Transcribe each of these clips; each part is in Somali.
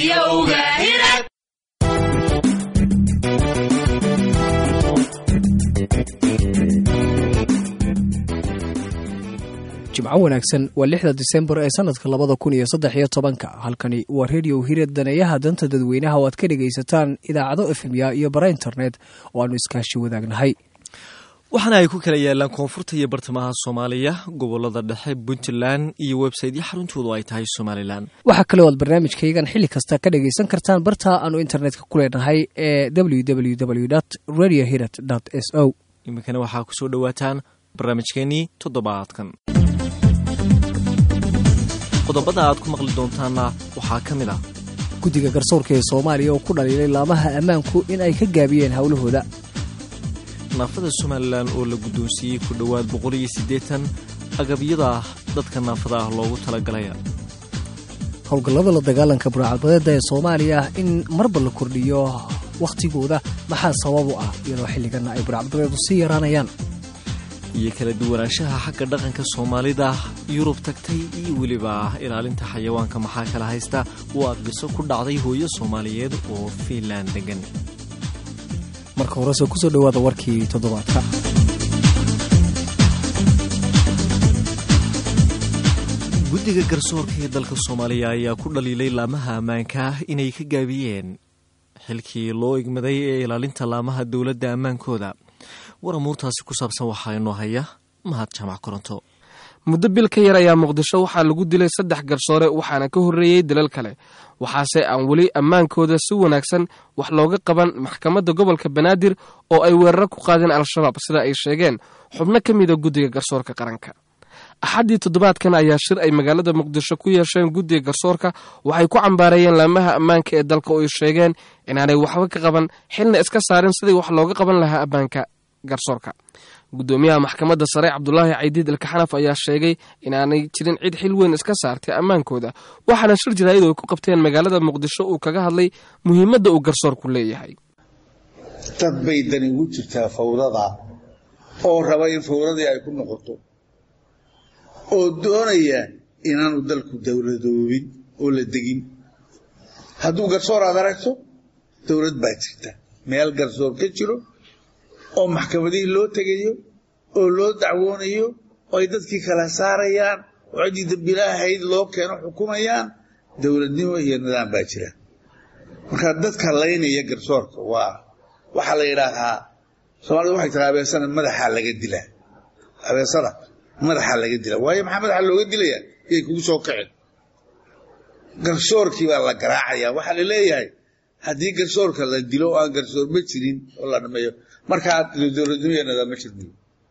jimco wanaagsan waa lixda disembar ee sanadka labada kun iyo saddex iyo tobanka halkani waa redio hired daneeyaha danta dadweynaha oo aad ka dhegaysataan idaacado efemya iyo bara internet oo aanu iskaashi wadaagnahay waxaana ay ku kala yaalaan koonfurta iyo bartamaha soomaaliya gobolada dhexe puntland iyo websaytyo xaruntoodu ay tahay somalilan waxaa kale o aad barnaamijkaygan xilli kasta ka dhagaysan kartaan barta aanu internetka ku leenahay ee www radio hiret s o iminkana waxaa kusoo dhowaataan barnaamijkeenii toddobaadkan qodobada aad ku maqli doontaanna waxaa ka mid ah guddiga garsoorka ee soomaaliya oo ku dhaliilay laamaha ammaanku in ay ka gaabiyeen howlahooda naafada somalilan oo la guddoonsiiyey ku dhowaad boqol iyo siddeetan agabyada dadka naafada ah loogu talagalaya howlgallada la dagaalanka buraacabadeeda ee soomaaliya in marba la kordhiyo wakhtigooda maxaa sabab u ah iyadoo xilliganna ay buracbadeedu sii yaraanayaan iyo kala duwanaanshaha xagga dhaqanka soomaalida yurub tagtay iyo weliba ilaalinta xayawaanka maxaa kala haysta waa qiso ku dhacday hooyo soomaaliyeed oo fiinland degan marka horese kusoo dhowaada warkii toddobaadka guddiga garsoorka ee dalka soomaaliya ayaa ku dhaliilay laamaha ammaanka inay ka gaabiyeen xilkii loo igmaday ee ilaalinta laamaha dowladda ammaankooda war amuurtaasi ku saabsan waxaa inoo haya mahad jaamac koronto muddo bil ka yar ayaa muqdisho waxaa lagu dilay saddex garsoore waxaana ka horreeyey dalal kale waxaase aan weli ammaankooda si wanaagsan wax looga qaban maxkamadda gobolka banaadir oo ay weeraro ku qaadeen al-shabaab sida ay sheegeen xubno ka mida guddiga garsoorka qaranka axaddii toddobaadkan ayaa shir ay magaalada muqdisho ku yeesheen guddiga garsoorka waxay ku cambaareeyeen laamaha ammaanka ee dalka oo ay sheegeen inaanay waxba ka qaban xilna iska saarin sidii wax looga qaban lahaa ammaanka garsoorka guddoomiyaha maxkamadda sare cabdulaahi caydiid ilkaxanaf ayaa sheegay inaanay jirin cid xil weyn iska saartay ammaankooda waxaana shir jaraa'id ay ku qabteen magaalada muqdisho uu kaga hadlay muhiimadda uu garsoorku leeyahay dad bay dani ugu jirtaa fawdada oo raba in fawradii ay ku noqoto oo doonaya inaanu dalku dowladoobin oo la degin hadduu garsoor aad aragto dowlad baa jirta meel garsoor ka jiro oo maxkamadihii loo tegayo oo loo dacwoonayo oo ay dadkii kala saarayaan oo ciddii dambilaahayd loo keeno xukumayaan dowladnimo iyo nidaam baa jira marka dadka laynaya garsoorka waa waxaa la yidhaahaa soomaalida waxay tiraa abeesana madaxaa laga dilaa abeesada madaxaa laga dilaa waayo maxaa madaxa looga dilayaa yay kugu soo kaceen garsoorkii baa la garaacaya waxaa la leeyahay haddii garsoorka la dilo oo aan garsoorma jirin oo la dhameeyo markaa dowladnimo iyo nidaam ma jirmiyo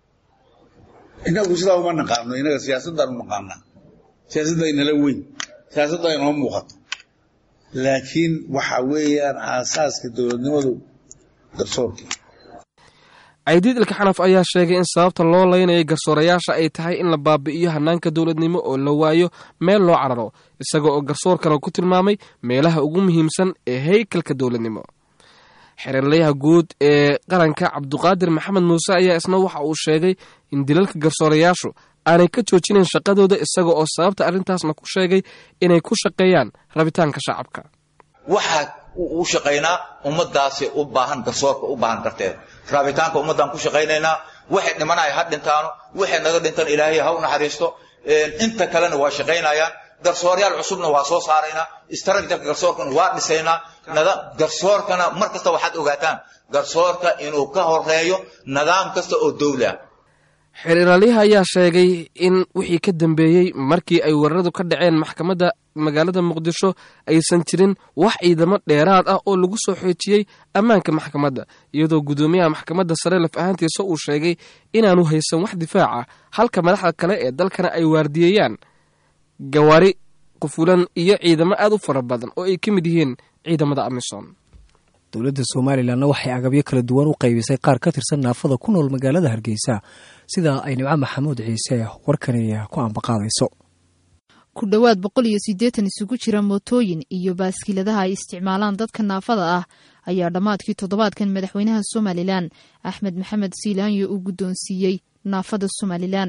inagu sidaa uma naqaano inaga siyaasaddaan u naqaanaa siyaasadda inala weyn siyaasadda inoo muuqato laakiin waxa weeyaan aasaaska dowladnimadu garsoorkii caydiid ilkaxanaf ayaa sheegay in sababta loo laynayay garsoorayaasha ay tahay in la baabi'iyo hanaanka dowladnimo oo la waayo meel loo cararo isaga oo garsoorkana ku tilmaamay meelaha ugu muhiimsan ee haykalka dowladnimo xereerlayaha guud ee qaranka cabduqaadir maxamed muuse ayaa isna waxa uu sheegay in dilalka garsoorayaashu aanay ka joojinayn shaqadooda isaga oo sababta arrintaasna ku sheegay inay ku shaqeeyaan rabitaanka shacabka waxaa u shaqaynaa ummadaasi u baahan garsoorka u baahan darteed raabitaanka ummaddaan ku shaqaynaynaa waxay dhimanaya ha dhintaano waxay naga dhintan ilaahay ha u naxariisto inta kalena waa shaqaynayaan garsooryaal cusubna waa soo saaraynaa istraatijarka garsoorkana waa dhisaynaa garsoorkana mar kasta waxaad ogaataan garsoorka inuu ka horeeyo nidaam kasta oo dowli ah xeeralyaha ayaa sheegay in wixii ka dambeeyey markii ay weeraradu ka dhaceen maxkamadda magaalada muqdisho aysan jirin wax ciidamo dheeraad ah oo lagu soo xoojiyey ammaanka maxkamadda iyadoo guddoomiyaha maxkamadda sare laf ahaantiisa uu sheegay inaanu haysan wax difaac ah halka madaxda kale ee dalkana ay waardiyeeyaan gawaari qufulan iyo ciidamo aad u fara badan oo ay ka mid yihiin ciidamada amisom dowladda somalilanna waxay agabyo kala duwan u qaybisay qaar ka tirsan naafada ku nool magaalada hargeysa sida ay nimco maxamuud ciise warkani ku ambaqaadayso ku dhowaad boqol iyo siddeetan isugu jira mootooyin iyo baaskiiladaha ay isticmaalaan dadka naafada ah ayaa dhammaadkii toddobaadkan madaxweynaha somalilan axmed maxamed siilaanyo uu guddoonsiiyey naafada somalilan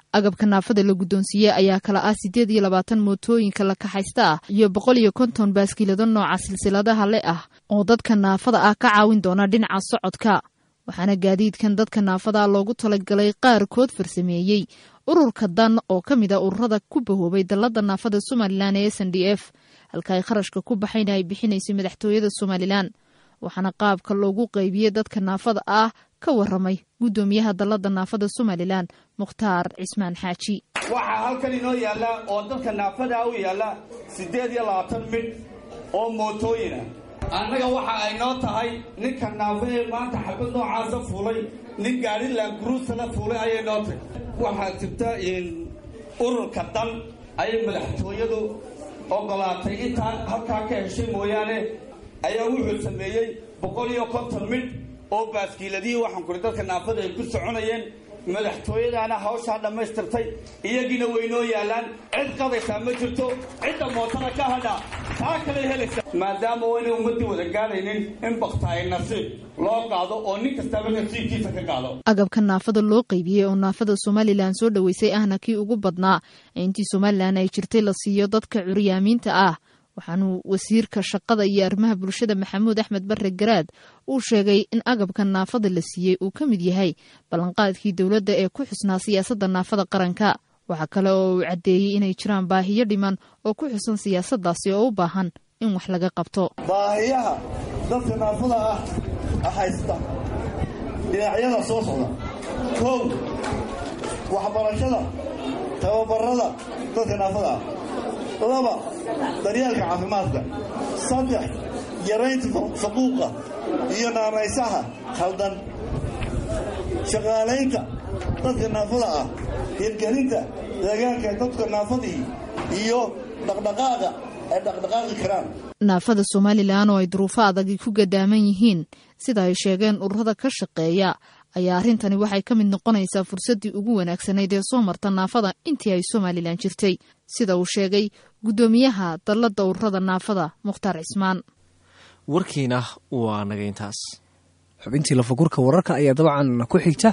agabka naafada la guddoonsiiyey ayaa kala ah siddeed iyo labaatan mootooyinka la kaxaysta ah iyo boqol iyo konton baaskiilado nooca silsiladaha le ah oo dadka naafada ah ka caawin doona dhinaca socodka waxaana gaadiidkan dadka naafada loogu talagalay qaarkood farsameeyey ururka dan oo ka mid a ururada ku bahoobay dallada naafada somalilan ee s n d f halka ay kharashka ku baxayna ay bixinaysay madaxtooyada somalilan waxaana qaabka loogu qaybiyey dadka naafada ah ka waramay guddoomiyaha dallada naafada somalilan mukhtaar cismaan xaaji waxaa halkan inoo yaalla oo dadka naafadaa u yaalla siddeed iyo labaatan midh oo mootooyina annaga waxa ay noo tahay ninka naafa ee maanta xabad noocaasa fuulay nin gaari laanguruusala fuulay ayay noo tahay waxaa jirta ururka dan ayay madaxtooyadu ogolaatay intaa halkaa ka heshay mooyaane ayaa wuxuu sameeyey boqol iyo konton midh oo baaskiiladihii waxaan kuri dadka naafada ay ku soconayeen madaxtooyadaana hawshaa dhammaystirtay iyagiina waynoo yaallaan cid qadaysaa ma jirto cidda mootada ka hadha taa kalay helaysa maadaama waynay ummaddii wada gaadhaynin in bakta ay nasiib loo qaado oo nin kastaba nasiibkiisa ka qaado agabka naafada loo qaybiyey oo naafada somalilan soo dhoweysay ahna kii ugu badnaa ee intii somalilan ay jirtay la siiyo dadka curyaamiinta ah waxaanuu wasiirka shaqada iyo arrimaha bulshada maxamuud axmed bare garaad uu sheegay in agabka naafada la siiyey uu ka mid yahay ballanqaadkii dowladda ee ku xusnaa siyaasadda naafada qaranka waxaa kale oo uu caddeeyey inay jiraan baahiyo dhiman oo ku xusan siyaasaddaasi oo u baahan in wax laga qabto baahiyaha dadka naafada ah haysta dhinacyada soo socda kow waxbarashada tababarada dadka naafada ah laba daryeelka caafimaadka saddex yaraynta faquuqa iyo naanaysaha khaldan shaqaalaynta dadka naafada ah hirgelinta deegaanka dadka naafadii iyo dhaqdhaqaaqa ay dhaqdhaqaaqi karaan naafada somalilan oo ay duruufo adagi ku gadaaman yihiin sida ay sheegeen ururada ka shaqeeya ayaa arrintani waxay ka mid noqonaysaa fursaddii ugu wanaagsanayd ee soo marta naafada intii ay somalilan jirtay sida uu sheegay guddoomiyaha dallada ururada naafada mukhtaar cismaan warkiina waa naga intaas xubintii lafakurka wararka ayaa dabcan ku xigta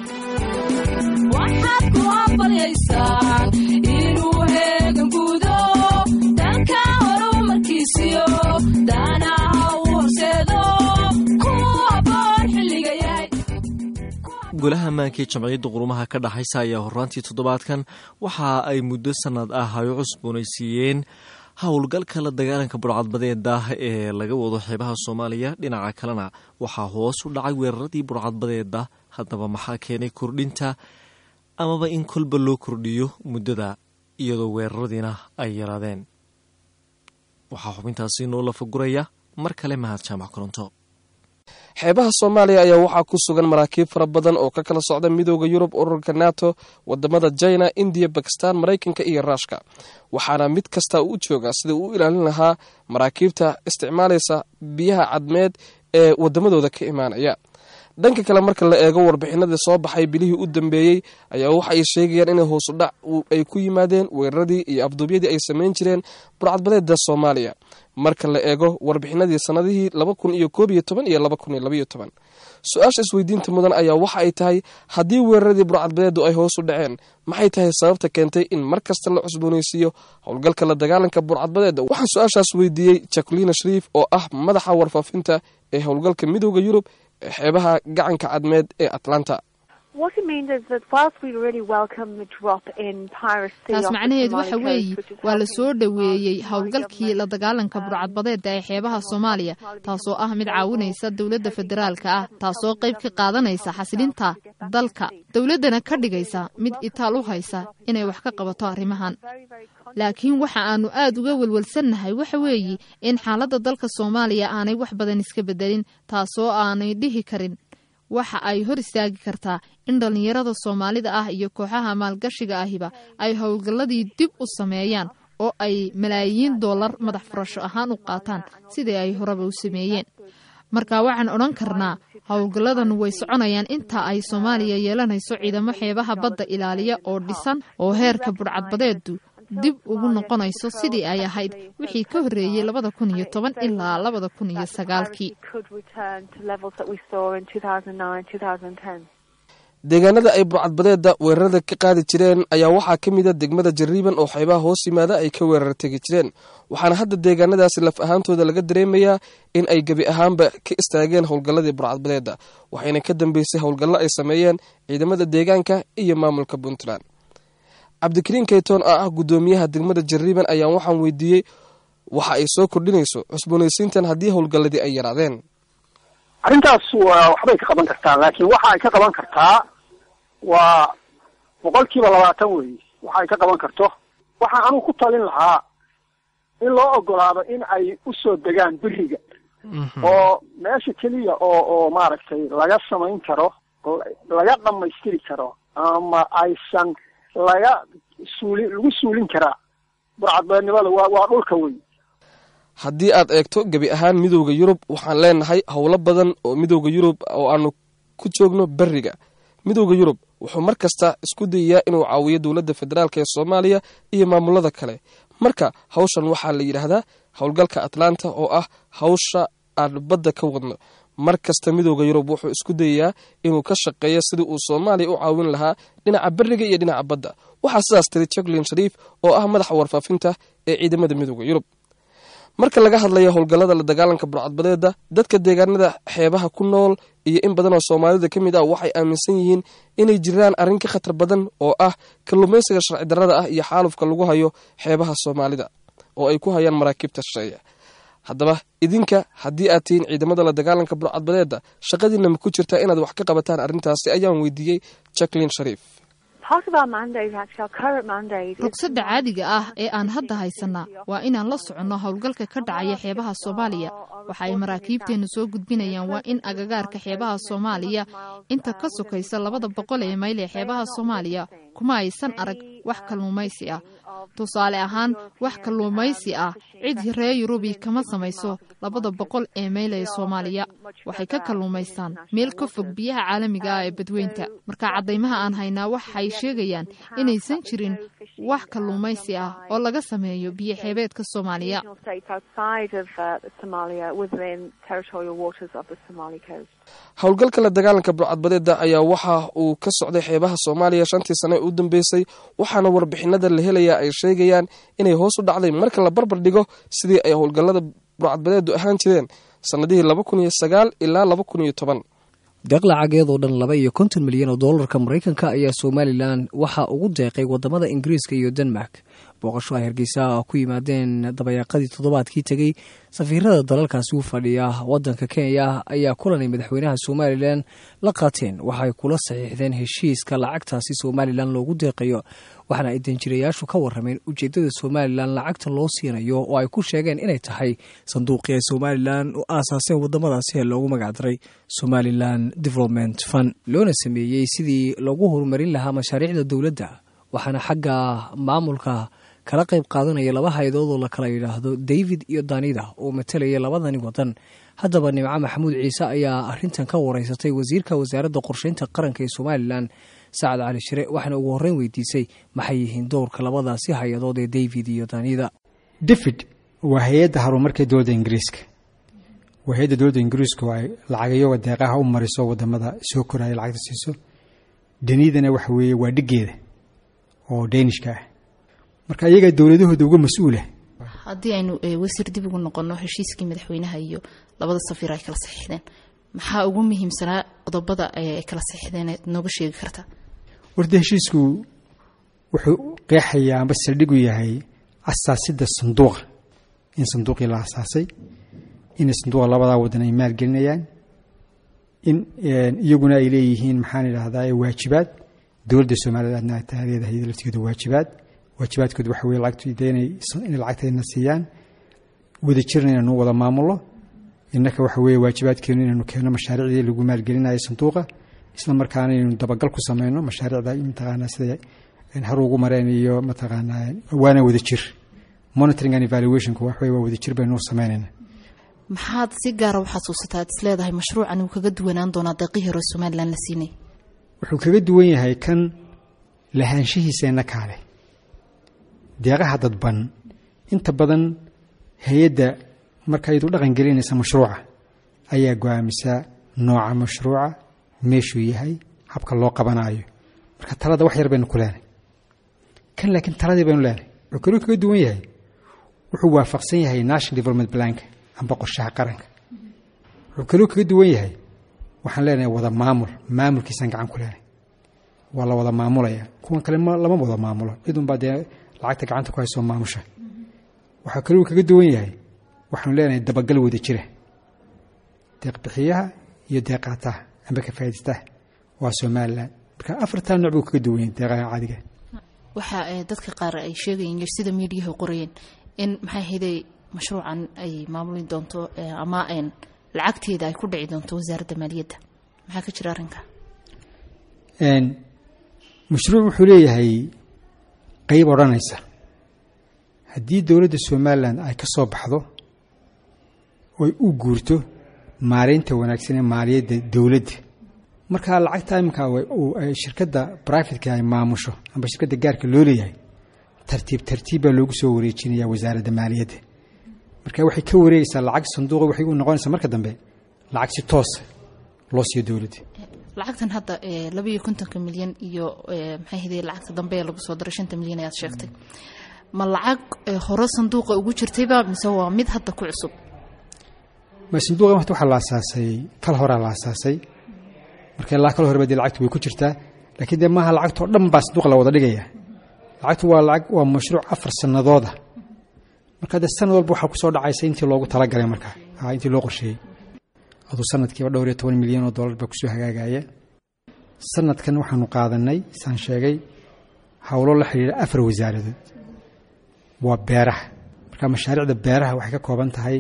golaha ammaanka ee jamciyadda qurumaha ka dhaxaysa ayaa horaantii toddobaadkan waxa ay muddo sannad ah ay u cusboonaysiiyeen howlgalka la dagaalanka burcadbadeeda ee laga wado xeebaha soomaaliya dhinaca kalena waxaa hoos u dhacay weeraradii burcadbadeeda haddaba maxaa keenay kordhinta amaba in kolba loo kordhiyo muddada iyadoo weeraradiina ay yaraadeen waxaa xubintaasi noo lafaguraya mar kale mahad jaamac koronto xeebaha soomaaliya ayaa waxaa ku sugan maraakiib fara badan oo ka kala socda midooda yurub ururka nato wadamada china indiya bakistan maraykanka iyo ruushka waxaana mid kasta u jooga sida uu u ilaalin lahaa maraakiibta isticmaalaysa biyaha cadmeed ee wadamadooda ka imaanaya dhanka kale marka la eego warbixinadii soo baxay bilihii u dambeeyey ayaa waxa ay sheegayaan inay hoosudhac ay ku yimaadeen weeraradii iyo afduubyadii ay samayn jireen burcadbadeeda soomaaliya marka la eego warbixinadii sanadihii laba kun iyo koob iyo toban iyo laba kun iyo labaiyo toban su-aasha isweydiinta mudan ayaa waxa ay tahay haddii weeraradii burcadbadeedu ay hoos u dhaceen maxay tahay sababta keentay in mar kasta la cusboonaysiiyo howlgalka la dagaalanka burcadbadeeda waxaan su-aashaas weydiiyey jacolina shariif oo ah madaxa warfaafinta ee howlgalka midooda yurub ee xeebaha gacanka cadmeed ee atlanta taas macnaheedu waxa weeye waa la soo dhoweeyey howlgalkii la dagaalanka burcadbadeeda ee xeebaha soomaaliya taasoo ah mid caawinaysa dowladda federaalka ah taasoo qayb ka qaadanaysa xasilinta dalka dowladdana ka dhigaysa mid itaal u haysa inay wax ka qabato arrimahan laakiin waxa aanu aad uga welwelsannahay waxa weeye in xaaladda dalka soomaaliya aanay wax badan iska bedelin taasoo aanay dhihi karin waxa ay hor istaagi kartaa in dhallinyarada soomaalida ah iyo kooxaha maalgashiga ahiba ay howlgalladii dib u sameeyaan oo ay malaayiin dollar madax furasho ahaan u qaataan sidii ay horeba u sameeyeen marka waxaan odhan karnaa howlgalladan way soconayaan inta ay soomaaliya yeelanayso ciidamo xeebaha badda ilaaliya oo dhisan oo heerka budhcadbadeedu dib ugu noqonayso sidii ay ahayd wixii ka horreeyey labada kun iyo toban ilaa labada kun iyo sagaalkii deegaanada ay burcadbadeeda weerarada ka qaadi jireen ayaa waxaa ka mid a degmada jariiban oo xeebaha hoos yimaada ay ka weerar tegi jireen waxaana hadda deegaanadaasi laf ahaantooda laga dareemayaa in ay gebi ahaanba ka istaageen howlgalladii burcadbadeeda waxayna ka dambeysay howlgallo ay sameeyeen ciidamada deegaanka iyo maamulka puntland cabdikariin kaytoon oo ah guddoomiyaha degmada jariiban ayaan waxaan weydiiyey waxa ay soo kordhinayso cusboonaysiintan haddii howlgalladii ay yaraadeen arrintaas waa waxbay ka qaban kartaa laakiin waxa ay ka qaban kartaa waa boqol kiiba labaatan weeye waxa ay ka qaban karto waxaan anugu ku talin lahaa in loo ogolaado in ay usoo degaan beriga oo meesha keliya oo oo maaragtay laga samayn karo laga dhamaystiri karo ama aysan laga suuli lagu suulin karaa burcadbeednimada waa waa dhulka wey haddii aad eegto gebi ahaan midowda yurub waxaan leenahay howlo badan oo midowda yurub oo aanu ku joogno beriga midowda yurub wuxuu mar kasta isku dayayaa inuu caawiyo dowladda federaalk ee soomaaliya iyo maamulada kale marka hawshan waxaa la yidhaahdaa howlgalka atlanta oo ah hawsha aan badda ka wadno mar kasta midowda yurub wuxuu isku dayayaa inuu ka shaqeeyo sidii uu soomaaliya u caawin lahaa dhinaca beriga iyo dhinaca badda waxaa sidaas tiri jacklin shariif oo ah madaxa warfaafinta ee ciidamada midowda yurub marka laga hadlayo howlgallada la dagaalanka burcadbadeeda dadka deegaanada xeebaha ku nool iyo in badan oo soomaalida ka mid ah waxay aaminsan yihiin inay jiraan arrin ka khatar badan oo ah kalluumaysiga sharci darrada ah iyo xaalufka lagu hayo xeebaha soomaalida oo ay ku hayaan maraakiibta shisheeya haddaba idinka haddii aad tihiin ciidamada la dagaalanka burcadbadeeda shaqadiina ma ku jirtaa inaad wax ka qabataan arrintaasi ayaan weydiiyey jacklin shariif rugsada caadiga ah ee aan hadda haysanaa waa inaan la soconno howlgalka ka dhacaya xeebaha soomaaliya waxa ay maraakiibteennu soo gudbinayaan waa in agagaarka xeebaha soomaaliya inta ka sokaysa labada boqol ee mayl ee xeebaha soomaaliya kuma aysan arag wax kalluumaysi ah tusaale ahaan wax kalluumaysi ah cid reer yurubi kama samayso labada boqol ee mayl ee soomaaliya waxay ka kalluumaystaan meel ka fog biyaha caalamiga ah ee badweynta marka caddaymaha aan haynaa waxay sheegayaan inaysan jirin wax kalluumaysi ah oo laga sameeyo biyo xeebeedka soomaaliya howlgalka la dagaalanka burcadbadeeda ayaa waxa uu ka socday xeebaha soomaaliya shantii sane u dambeysay waxaana warbixinada la helayaa ay sheegayaan inay hoos u dhacday marka la barbar dhigo sidii ay howlgallada burcadbadeedu ahaan jireen sannadihii laba kun iyo sagaal ilaa laba kun iyo toban deeq lacageedoo dhan laba iyo konton milyan oo doolarka maraykanka ayaa somalilan waxaa ugu deeqay wadamada ingiriiska iyo denmark booqasho ay hargeysa ku yimaadeen dabayaaqadii toddobaadkii tegey safiirada dalalkaasi u fadhiya wadanka kenya ayaa kulanay madaxweynaha somalilan la qaateen waxaay kula saxiixdeen heshiiska lacagtaasi somalilan loogu deeqayo waxaana ay danjirayaashu ka warameen ujeedada somalilan lacagta loo siinayo oo ay ku sheegeen inay tahay sanduuqii ay somalilan u aasaaseen wadamadaasi ee loogu magacdaray somalilan development fund loona sameeyey sidii loogu horumarin lahaa mashaariicda dowladda waxaana xagga maamulka kala qayb qaadanaya laba hay-adood oo la kala yidhaahdo david iyo danida oo matalaya labadani wadan haddaba nimco maxamuud ciise ayaa arintan ka wareysatay wasiirka wasaaradda qorsheynta qaranka ee somalilan sacad cali shire waxaana ugu horreyn weydiisay maxay yihiin dowrka labadaasi hay-adood ee david iyo danida david waa hay-adda horumarka dowladda ingiriiska waa hay-adda dowladda ingiriisku ay lacagayo deeqaha u mariso wadamada soo koraya lacagta siiso danidana waxa weeye waa dhigeeda oo deenishka ah marka iyagaa dowladahooda uga mas-uula haddii aynu wasiir dib ugu noqonno heshiiskii madaxweynaha iyo labada safiir ay kala saxiixdeen maxaa ugu muhiimsanaa qodobada ay kala saxiixdeen eed nooga sheegi kartaa warta heshiisku wuxuu qeexayaa amba saldhigu yahay asaasidda sanduuqa in sanduuqii la asaasay inay sanduuqa labadaa wadan ay maalgelinayaan in iyaguna ay leeyihiin maxaan idhahdaa waajibaad dowladda somalilandna taa leedahay laftigeeda waajibaad waajibaadkooda waxa weye lacagtu inay lacagtayna siiyaan wada jirna inaynu wada maamulo innaka waxa weeye waajibaadkeenu inaynu keenno mashaariicdii lagu maalgelinayo sanduuqa isla markaana inaynu dabagal ku sameyno mashaariicda mataqaanaa sida har ugu mareen iyo mataqaanaa waana wada jir monitoring and evaluationku wax weye waa wada jir baynu sameynayna maxaad si gaara u xasuusataa ad is leedahay mashruucan uu kaga duwanaan doonaa deeqii hore somalilan la siinay wuxuu kaga duwan yahay kan lahaanshihiiseenna kaale deeqaha dadban inta badan hay-adda marka iyadu dhaqan gelinaysa mashruuca ayaa go-aamisa nooca mashruuca meeshuu yahay habka loo qabanaayo marka talada wax yar baynu ku leenahay kan laakiin taladii baynu leenahay wuxuu kaluu kaga duwan yahay wuxuu waafaqsan yahay national development planka amba qorshaha qaranka wuxuu kaluu kaga duwan yahay waxaan leenahay wada maamul maamulkiisaan gacan ku leenahay waa la wada maamulaya kuwan kale lama wada maamulo cidunbaa dee lacagta gacanta ku haysoo maamusha waxaa kaluu kaga duwan yahay waxaanu leenahay dabagal wada jira deeqbixiyaha iyo deeqaataha amba ka faa'idaystaha waa somalilan marka afartaa nooc buu kaga duwan yahay deeqaha caadiga waxaa dadka qaar ay sheegayeen sida miidiyaha qorayeen in maxay hayday mashruucan ay maamuli doonto ama lacagteeda ay ku dhici doonto wasaaradda maaliyadda maxaa ka jira arrinka mashruuc wuxuu leeyahay qeyb odhanaysa haddii dowladda somalilan ay ka soo baxdo oy u guurto maareynta wanaagsan ee maaliyadda dowladda markaa lacagta iminka shirkadda brivatka ay maamusho amba shirkadda gaarka loo leeyahay tartiib tartiib baa loogu soo wareejinaya wasaaradda maaliyadda marka waxay ka wareegaysaa lacag sanduuqa waxay u noqonaysaa marka dambe lacag si toosa loo siiyo dowladda lacagtan hadda labaiyo kontonka milyan iyo maxay hday lacagta dambe ee lagu soo daray shanta milyan ayaad sheegtay ma lacag hore sanduuqa ugu jirtayba mise waa mid hadda ku cusub ma sanduuqa wata waxaa la asaasay kal horaa la asaasay marka ilaa kal horeba dee lacagtu way ku jirtaa laakiin dee maaha lacagtoo dhan baa sanduuqa la wada dhigaya lacagtu waa lacag waa mashruuc afar sanadooda marka dee sanad walba waxaa kusoo dhacaysa intii loogu talagalay markaa intii loo qorsheeyey aduu sanadkiiba dhowr iyo toban milyan oo dollar baa kusoo hagaagaya sanadkan waxaanu qaadanay saan sheegay howlo la xidhiidha afar wasaaradood waa beeraha marka mashaariicda beeraha waxay ka kooban tahay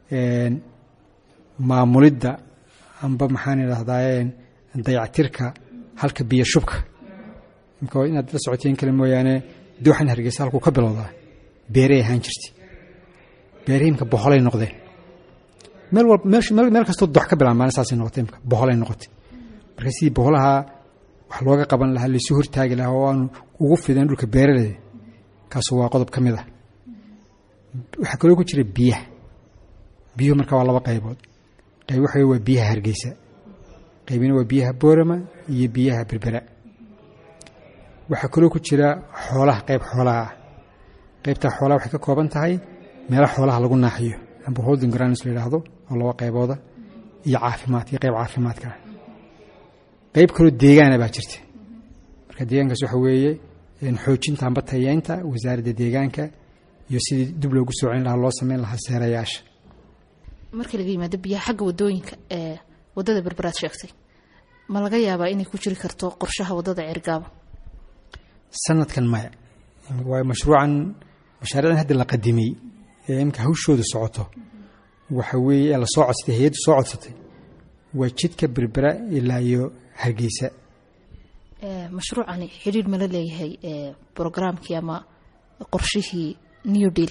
maamulidda amba maxaan idhahdaa dayactirka halka biyo shubka imka inaad la socoteen kale mooyaane dooxan hargeysa halkuu ka bilowdaa beeray ahaan jirtay beerihii imka boholay noqdeen meel walba meel kastoo dox ka bilaab maalin saasay noqotay imka boholay noqotay marka sidii boholaha wax looga qaban lahaa laysu hortaagi lahaa oo aanu ugu fideen dhulka beeraleyda kaasu waa qodob ka mid ah waxaa kaloo ku jira biyaha biyuhu marka waa laba qaybood qayb waxa waa biyaha hargeysa qaybina waa biyaha boorama iyo biyaha berbera waxaa kaloo ku jira xoolaha qayb xoolaha ah qaybtaa xoolaha waxay ka kooban tahay meelo xoolaha lagu naaxiyo amba holding grounds la yidhaahdo oo laba qaybooda iyo caafimaad iyo qayb caafimaadka ah qayb kaloo deegaana baa jirta marka deegaankaas waxa weeye xoojinta amba tayeynta wasaaradda deegaanka iyo sidii dib loogu soo celin lahaa loo sameyn lahaa seerayaasha marka laga yimaado biyaha xagga wadooyinka ee wadada berberaad sheegtay ma laga yaabaa inay ku jiri karto qorshaha wadada ceergaabo sanadkan maya waayo mashruucan mashaariicdan hadda la qadimay ee imka hawshooda socoto waxa weeye ee lasoo codsatay hay-addu soo codsatay waa jidka berbera ilaa iyo hargeysa mashruucani xidhiir mala leeyahay brograamkii ama qorshihii new deal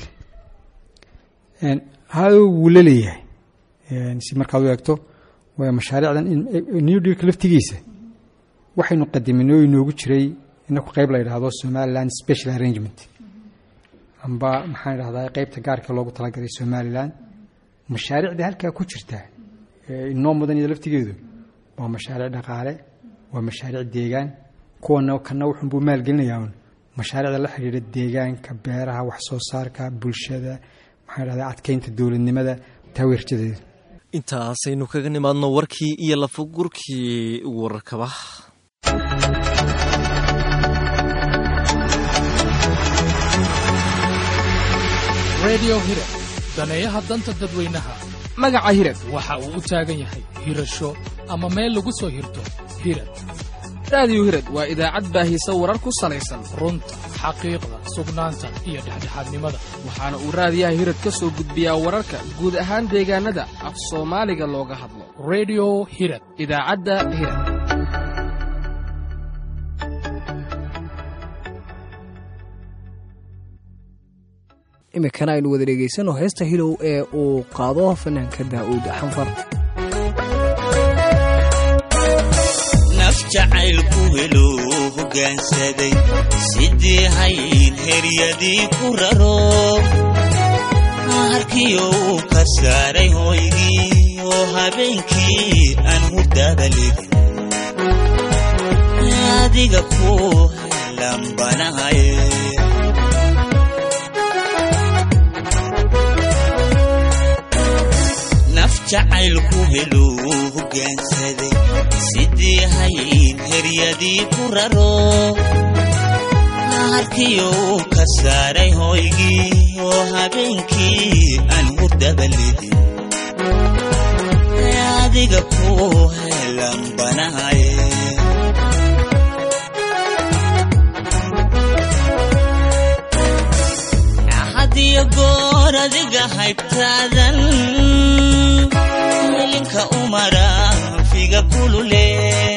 hado wuu la leeyahay si markaad u eegto waa mashaariicdan new dealka laftigiisa waxaynu qadimin oo inoogu jiray inaku qayb la yidhaahdo somaliland special arrangement amba maxaan idhahdaa qaybta gaarka loogu talagalay somalilan mashaariicda halkaa ku jirta inoo mudan iyada laftigeedu waa mashaariic dhaqaale waa mashaariic deegaan kuwana kana wuxuunbuu maalgelinayaa un mashaariicda la xidhiidha deegaanka beeraha wax soo saarka bulshada maxaan idhahdaa adkeynta dowladnimada taaweerjadeeda intaasaynu kaga nimaadno warkii iyo lafagurkii warkaba redio hirad daneeyaha danta dadweynaha magaca hirad waxa uu u taagan yahay hirasho ama meel lagu soo hirto hirad raadiyo hirad waa idaacad baahisa warar ku salaysan runta xaqiiqda sugnaanta iyo dhexdhexaadnimada waxaana uu raadiyaha hirad ka soo gudbiyaa wararka guud ahaan deegaanada af soomaaliga looga hadlo redio hirad idaacadda hirad iminkana aynu wada dhegaysano heesta hilow ee uu qaado fanaanka daa'uud xanfar naf jacaylku helo hoggaansaday sidii hayn heryadii ku raro harkiyo uu ka saaray hooygii oo habeenkii aan hurdada legin adiga ku lambanahaye naf jacaylku helo hoggaansaday sidii hayn heryadii ku raro harkiyo ka saaray hoygii oo habeenkii aan hurdaba lidin adiga ku lambanahaye hadiyo goor adiga haybtaadan welinka umara figa kulule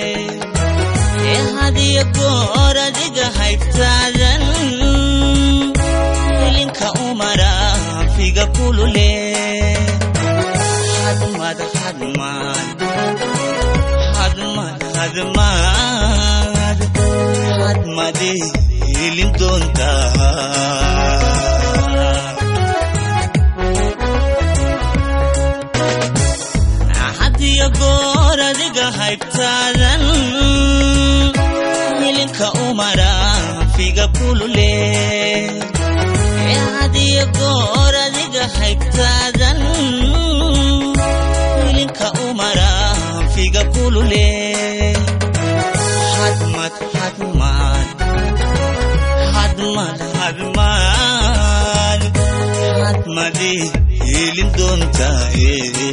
hadiyo goor adiga haybtaadan welinka umara figa kulule hadmad hadmad hadmad hadmad hadmade hilin doontaa hadiyo goor adiga haybtaadan hilinka umara figa kulule hadiyo goor adiga haybtaadan hilinka umara figa kulule hadmad hadmad hadmad hadmad hadmade hilin doontaa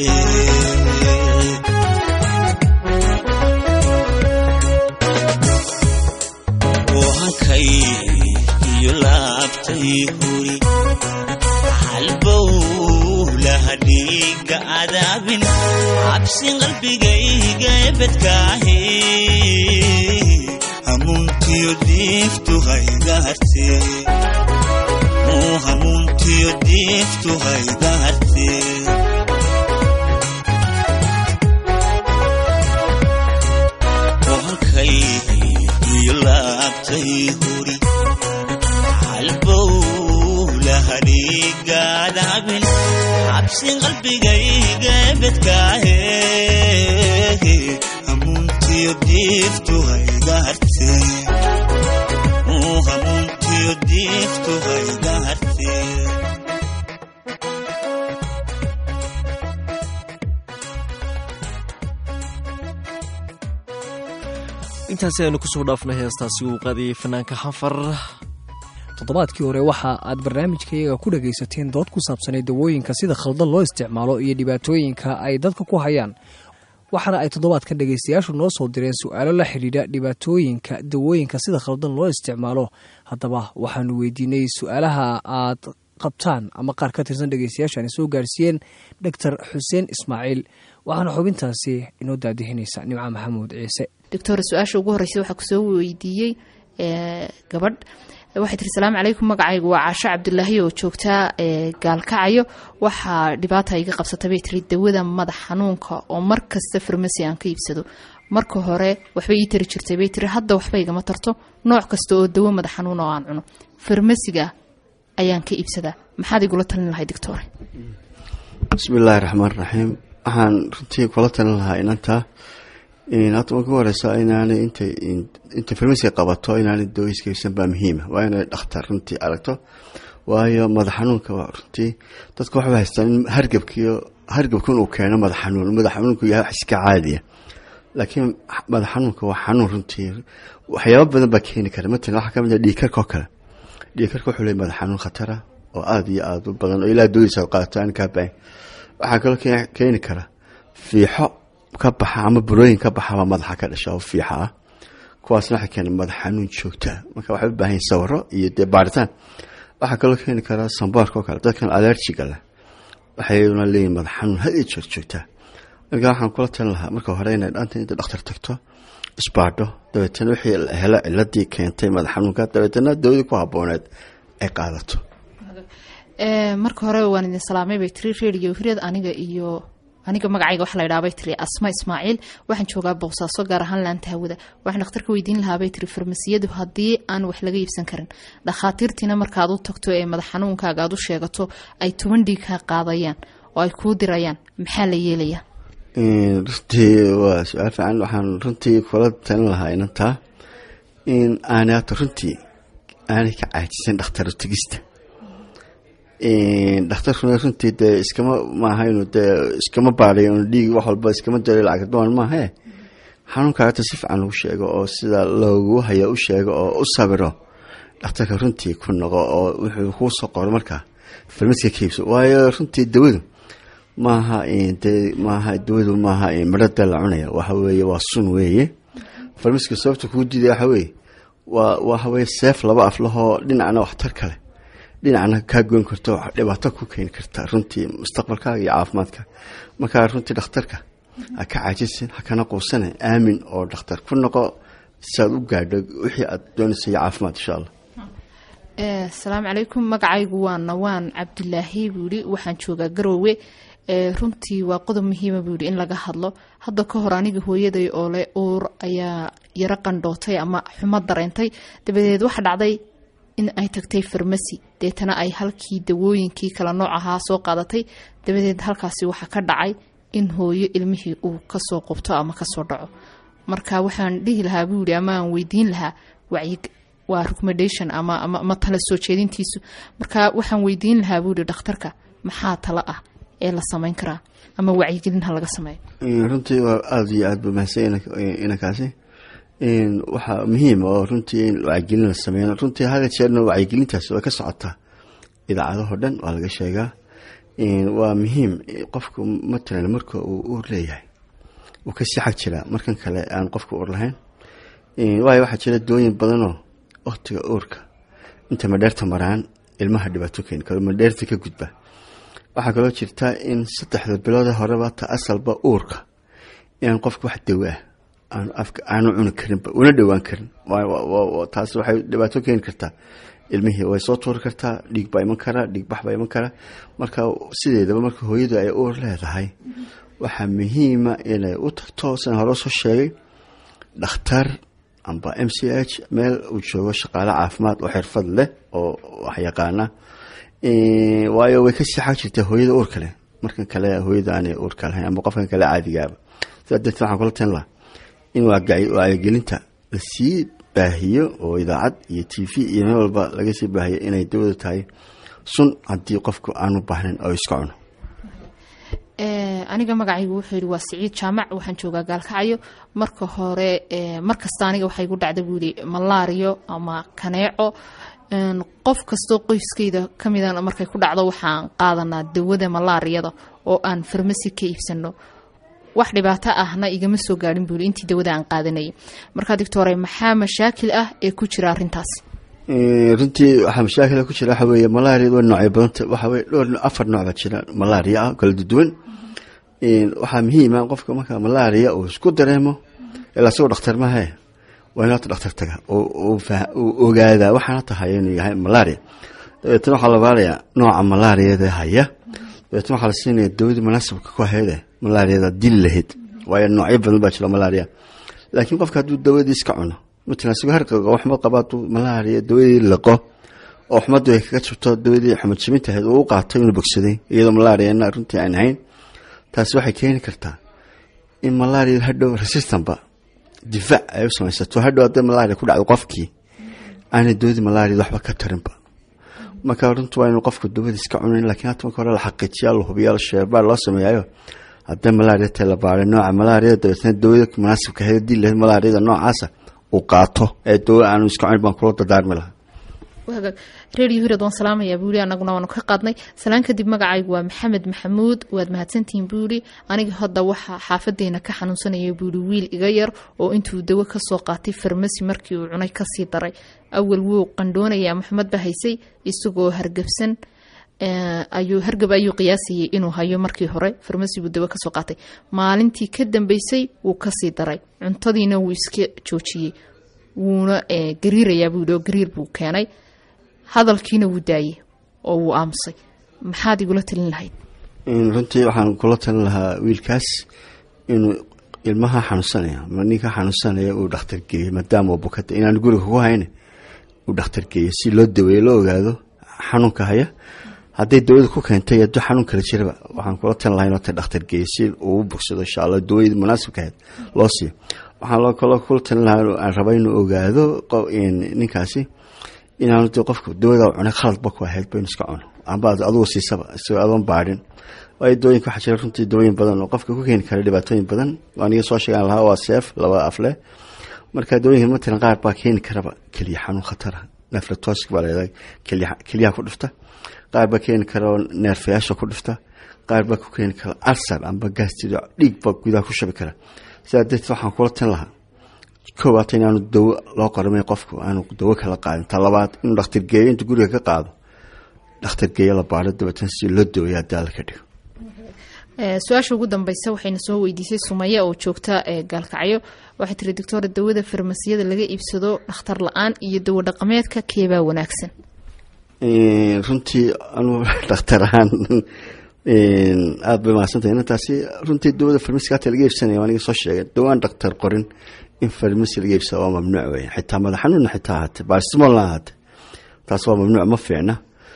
wahankay iyo laabtay huri halbow lahadhiiga adaabin cabsin qalbigayga ebedkaahe hamuuntiyo diiftu haydaharte hamuuntiyo diiftu haydaharte wahankay iyo laabtay huri halbow lahadhiigaadaabin cabsin qalbigayga ebedkaahe hamuuntiyo diiftu haydaharte hamuuntiyo diiftu haydaharte intaasi aynu kusoo dhaafnay heestaasi uu qaadiyey fanaanka xanfar toddobaadkii hore waxa aad barnaamijkayaga ku dhagaysateen dood ku saabsanay dawooyinka sida khaldan loo isticmaalo iyo dhibaatooyinka ay dadka ku hayaan waxaana ay toddobaadkan dhegaystayaashu noo soo direen su-aalo la xidhiidha dhibaatooyinka dawooyinka sida khaldan loo isticmaalo haddaba waxaanu weydiinay su-aalaha aad qabtaan ama qaar ka tirsan dhegaystayaashu aanay soo gaarsiiyeen doctor xuseen ismaaciil waxaana xubintaasi inoo daadihinaysa nimco maxamuud ciise doctor su-aasha ugu horreysa waxaa kusoo weydiiyey gabadh waxay tiri salaamu calaykum magacaygu waa caasho cabdulaahi oo joogtaa gaalkacayo waxaa dhibaata iga qabsata bay tiri dawada madax xanuunka oo mar kasta farmasi aan ka iibsado marka hore waxbay ii tari jirtay bay tiri hadda waxba igama tarto nooc kasta oo dawo madax xanuun oo aan cuno farmasiga ayaan ka iibsadaa maxaad igula talin lahay doctor bismillaahi raxmaan raxiim waxaan runtii kula talin lahaa inantaa hadda marka u horeysa inaanay intay intay farmasiga qabato inaanay daweyskaysan baa muhiima waa inay dhakhtar runtii aragto waayo madax xanuunka waa runtii dadka waxba haystaan in hargabkiyo hargabkan uu keeno madax xanuun madax xanuunku yahay wax iska caadiya laakiin madax xanuunka waa xanuun runtii waxyaaba badan baa keeni kara matalan waxaa kamid ah dhiigkarka oo kale dhiigkarka wuxuu leeyahy madax xanuun khatara oo aada iyo aada u badan oo ilaa dawadiisa qaadato aan kaa baahin waxaa kaloo keeni kara fiixo ka baxa ama burooyin ka baxaba madaxa ka dhasha oo fiixa ah kuwaasna waxay keena madax xanuun joogtaa marka waxay u baahan yihin sawiro iyo dee baaritaan waxaa kaloo keeni karaa sambaarka oo kale dadkan alerjiga leh waxayna leeyihin madax xanuun had iyo jeer joogtaa marka waxaan kula talin lahaa marka hore inay dhaanta inta dhakhtar tagto isbaadho dabeetana wixii helo ciladii keentay madax xanuunka dabeetana dawadii ku habooneed ay qaadato marka hore waan idin salaamay bay tiri radio hiryad aniga iyo aniga magacayga waxa la ydhaha bay tiri asma ismaaciil waxaan joogaa boosaaso gaar ahaan laanta hawada waxaan dhakhtarka weydiin lahaa bay tiri farmasiyadu haddii aan wax laga iibsan karin dhakhaatiirtiina markaad u tagto ee madax xanuunkaaga aad u sheegato ay toban dhiig ka qaadayaan oo ay kuu dirayaan maxaa la yeelayaa runtii waa su-aal fiican waxaan runtii kula talin lahaa inantaa in aanay hata runtii aanay ka caajisan dhakhtar tegista dhakhtarkuna runtii dee iskama maaha inuu dee iskama baadayo inu dhiig wax walba iskama dalo lacag doon maahae xanuunkaa hata si fiican lagu sheego oo sida loogu haya u sheego oo u sabiro dhakhtarka runtii ku noqo oo wuxuu kuu soo qoro markaa farmaska ka iibso waayo runtii dawadu maaha de maaha dawadu maaha midhada la cunaya waxa weeye waa sun weeye farmaska sababta kuu diidaya waxa weeye waa waxa weye seef laba af lahoo dhinacna waxtar kale dhinacna kaa goyn karto dhibaato ku keeni karta runtii mustaqbalkaaga iyo caafimaadka markaa runtii dhakhtarka ha ka caajisin ha kana quusane aamin oo dhakhtar ku noqo si aad u gaadho wixii aad doonaysa iyo caafimaad insha allah asalaamu calaykum magacaygu waa nawaan cabdilaahi buu yihi waxaan joogaa garoowe runtii waa qodob muhiima buu yihi in laga hadlo hadda ka hor aniga hooyaday oo le uur ayaa yaro qandhootay ama xumo dareentay dabadeed waxa dhacday in ay tagtay farmasi deetana ay halkii dawooyinkii kala nooc ahaa soo qaadatay dabadeed halkaasi waxaa ka dhacay in hooyo ilmihii uu kasoo qubto ama kasoo dhaco marka waxaan dhihi lahaa buu yihi ama aan weydiin lahaa wacyi waa recommendation ama ama tala soo jeedintiisu marka waxaan weydiin lahaa buu yihi dhakhtarka maxaa talo ah ee la samayn karaa ama wacyigelin ha laga sameeyo runtii waa aada iyo aada ba mahadsan inankaasi waxaa muhiim oo runtii in wacyigelin la sameeyo runtii hada jeerna wacyigelintaasi way ka socotaa idaacadahoo dhan waa laga sheegaa waa muhiim qofku matalan marka uu uur leeyahay uu kasii xag jiraa markan kale aan qofka uur lahayn waayo waxaa jira dooyin badanoo waktiga uurka inta madheerta maraan ilmaha dhibaato keeni karo madheerta ka gudba waxaa kaloo jirta in saddexda bilood horeba ta asalba uurka inaan qofka wax dawo ah aanu afka aanu cuni karinba una dhowaan karin taas waxay dhibaato keeni kartaa ilmihii way soo tuuri kartaa dhiig baa iman karaa dhiig bax baa iman karaa marka sideedaba marka hooyadu ay uur leedahay waxaa muhiima inay u tagto sidan hore soo sheegay dhakhtar amba m c h meel uu joogo shaqaale caafimaad oo xirfad leh oo wax yaqaana waayo way kasii xag jirtaa hooyada uur kale markan kale hooyada aanay uurka lahayn ama qofkan kale caadigaaba sidaa darteed waxaan kula talin lahaa in wacyigelinta lasii baahiyo oo idaacad iyo t v iyo meel walba laga sii baahiyo inay dawada tahay sun haddii qofku aanu baahnayn oo iska cuno aniga magacaygu wuxuu yihi waa siciid jaamac waxaan joogaa gaalkacyo marka hore mar kasta aniga waxaa igu dhacda buu yihi malaariyo ama kaneeco qof kastoo qoyskayda kamida markay ku dhacdo waxaan qaadanaa dawada malaariyada oo aan farmasi ka iibsano wax dhibaato ahna igama soo gaadhin buuli intii dawada aan qaadanayay markaa doctore maxaa mashaakil ah ee ku jira arintaas runtii waxaa mashaakila ku jira waxa weeye malaria waa noocyo badanta waxa weye dhowr afar nooc baa jira malaria ah kala duduwan waxaa muhiima qofka marka malaria uu isku dareemo ilaa isagoo dhakhtar mahe waa in hata dhakhtar taga uu ogaadaa waxaana tahay inuu yahay malaria dabeetna waxaa la baarayaa nooca malaariyada haya dabeetna waxaa la siinaya dawadii munaasabka ku hayde malaariyada dili lahayd waayo noocyo badan baa jira malaria laakiin qofka hadduu dawadii iska cuno matalan isagoo harqaga oo xumad qaba hadduu malaria dawadii liqo oo xumadu ay kaga jabto dawadii xumad jabintahayd uu u qaato inuu bogsaday iyadoo malaariana runtii aan ahayn taasi waxay keeni kartaa in malaria hadhow resistanba difaac ay u samaysato hadhow hadday malaria ku dhacdo qofkii aanay dawadii malaria waxba ka tarinba marka runtu waa inuu qofku dawada iska cunayn lakiin hata marka hore la xaqiijiya la hubiya sheebaar loo sameeyayo hadday malaria tahay la baaray nooca malaria dabeetna dawada munaasibka ahayd hadii lahayd malaariada noocaasa uu qaato ee dawa aanu iska cunin baan kula dadaarmi lahaa redio hirad waan salaamayaa buuli anaguna waanu ka qaadnay salaan kadib magacaygu waa maxamed maxamuud waad mahadsantihiin buuli aniga hadda waxaa xaafadeena ka xanuunsanaya buuli wiil iga yar oo intuu dawo kasoo qaatay farmasi markii uu cunay kasii daray awal wuu qandhoonaya maxamed ba haysay isagoo hargabsan ayuu hargab ayuu qiyaasayay inuu hayo markii hore farmasi buu dawo kasoo qaatay maalintii ka dambeysay wuu kasii daray cuntadiina wuu iska joojiyey wuuna gariirayaa buuli oo gariir buu keenay hadalkiina wuu daayey oo wuu aamusay maxaad igula talin lahayd runtii waxaan kula talin lahaa wiilkaas inuu ilmaha xanuunsanaya ama ninka xanuunsanaya uu dhakhtar geeyo maadaama bukada inaan guriga kugu hayne uu dhakhtar geeyo si loo daweeyo loo ogaado xanuunka haya hadday dawada ku keentay hadduu xanuun kala jiraba waxaan kula talin lahaa inuu ta dhakhtar geeyo si uu u bogsado insha allah dawadii munaasibka ahayd loo siiyo waxaan loo kaloo kula talin lahaa aan raba inuu ogaado ninkaasi inaanu de qofka dawada cunay khaladba ku ahayd ba inu iska cuno amba adugu siisaba isagoo adoon baadhin waayo dawooyinka waxaa jira runtii dawooyin badan oo qofka ku keeni kara dhibaatooyin badan aniga soo sheegaan lahaa waa seef laba afleh marka dawooyinka matalan qaar baa keeni karaba keliya xanuun khatara nefratosk baa leedahay keliyaha ku dhifta qaar baa keeni kara oo neerfayaasha ku dhifta qaar baa ku keeni kara alsar amba gaastiro dhiig baa gudaha ku shabi kara sidaa darteed waxaan kula tin lahaa koowaata inaanu dawo loo qoramay qofku aanu dawo kala qaadin ta labaad inuu dhakhtar geeyo intuu guriga ka qaado dhakhtar geeyo la baaro dabeetana si loo daweeya daala ka dhigo su-aasha ugu dambeysa waxayna soo weydiisay sumaya oo joogta gaalkacyo waxay tiri doctora dawada farmasiyada laga iibsado dhakhtar la-aan iyo dawo dhaqameedka keebaa wanaagsan runtii anuu dhakhtar ahaan aada bay mahadsantahay inantaasi runtii dawada farmasiga hata laga iibsanaya aniga soo sheegay dawaan dhakhtar qorin in farmasi laga iibsado waa mamnuuc wey xitaa madax xanuunna xitaa ahaate barsimoolna ahaate taas waa mamnuuc ma fiicna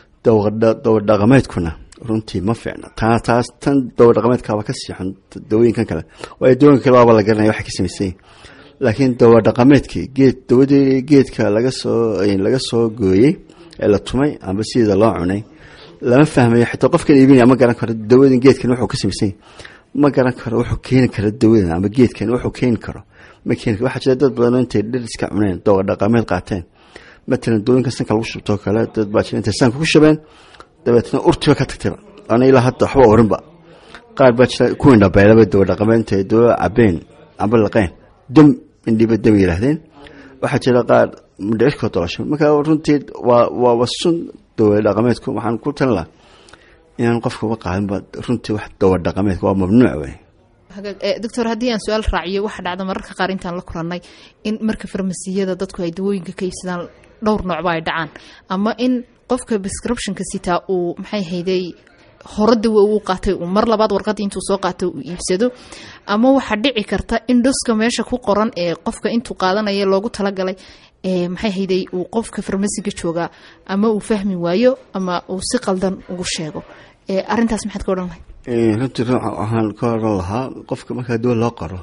dawa dhaqameedkuna runtii ma fiicna taa taas tan dawa dhaqameedkaaba ka siixan dawooyinkan kale waayo dawooyinka kale waaba la garanaya waxay ka samaysan laakiin dawa dhaqameedkii geed dawadii geedka laga soo laga soo gooyey ee la tumay amba sideeda loo cunay lama fahmayo xitaa qofkan iibinaya ma garan karo dawadan geedkan wuxuu ka samaysan ma garan karo wuxuu keeni karo dawadan ama geedkan wuxuu keeni karo ma keeni karo waxaa jira dad badan oo intay dhir iska cuneen dawa dhaqameed qaateen matalan dawooyinka sanka lagu shubtoo kale dad baa jira intay sanka ku shabeen dabeetna urtiba ka tagtayba ana ilaa hadda waxba orinba qaar baa jira kuwin dhabeelaba dawa dhaqameed intay dawa cabeen amba laqeen dam indhiba dam yiraahdeen waxaa jira qaar mudhicirkoo dolasho marka runtii waa waaba sun dawa dhaqameedku waxaan ku talin lahaa inaan qofka uga qaadinba runtii wax dawa dhaqameedka waa mamnuuc wey doctor haddii aan su-aal raaciyo waxaa dhacda mararka qaar intaan la kulannay in marka farmasiyada dadku ay dawooyinka ka iibsadaan dhowr noocba ay dhacaan ama in qofka prescriptionka sitaa uu maxay hayday hore dawo uu qaatay uu mar labaad warqadii intuu soo qaatay uu iibsado ama waxaa dhici karta in doska meesha ku qoran ee qofka intuu qaadanaya loogu talagalay maxay hayday uu qofka farmasiga joogaa ama uu fahmi waayo ama uu si qaldan ugu sheego arintaas maxaad ka odhan lahay runtii waxaan ka oran lahaa qofka markaa dawa loo qoro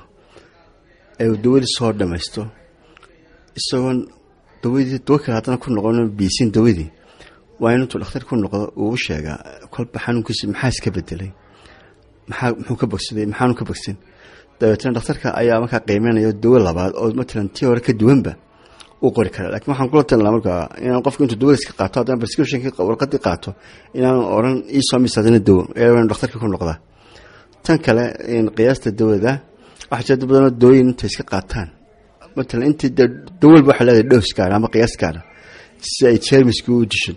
ee uu dawadii soo dhamaysto isagoon dawadii dawo kale haddana ku noqon biisin dawadii waa in intuu dhakhtar ku noqdo uu u sheegaa kolba xanuunkiisi maxaa iska bedelay maxaa muxuu ka bogsaday maxaanu ka bogsan dabeetna dhakhtarka ayaa markaa qiimeynaya dawo labaad oo matalan tii hore ka duwanba u qori kara lakiin waxaan kula talin laha markaa inaan qofku intuu dawadiiska qaato haddana prescriptionki warqadii qaato inaan oran iisoo misaadina dawo ee dhakhtarka ku noqdaa tan kale qiyaasta dawada waxaa jira dad badanoo dawooyin intay iska qaataan matalan intii dawalba waxay leedahay dhows gaara ama qiyaas gaara si ay jermiska u disho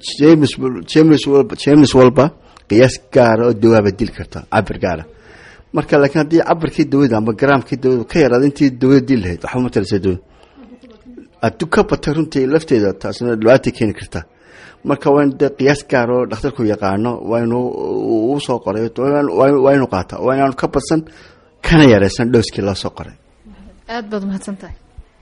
jermis walba qiyaas gaara oo dawaaba dili karta cabir gaara marka laakiin haddii cabirkii dawada ama garaamkii dawada ka yaraada intii dawada dili lahayd waxba ma talaysa dawada hadduu ka bata runtii lafteeda taasna dhibaatay keeni karta marka waa in dee qiyaas gaar oo dhakhtarku yaqaano waa inuu uu soo qoray waa inuu qaata waa inaanu ka badsan kana yareysan dhowskii loo soo qoray aad baad umahadsan tahay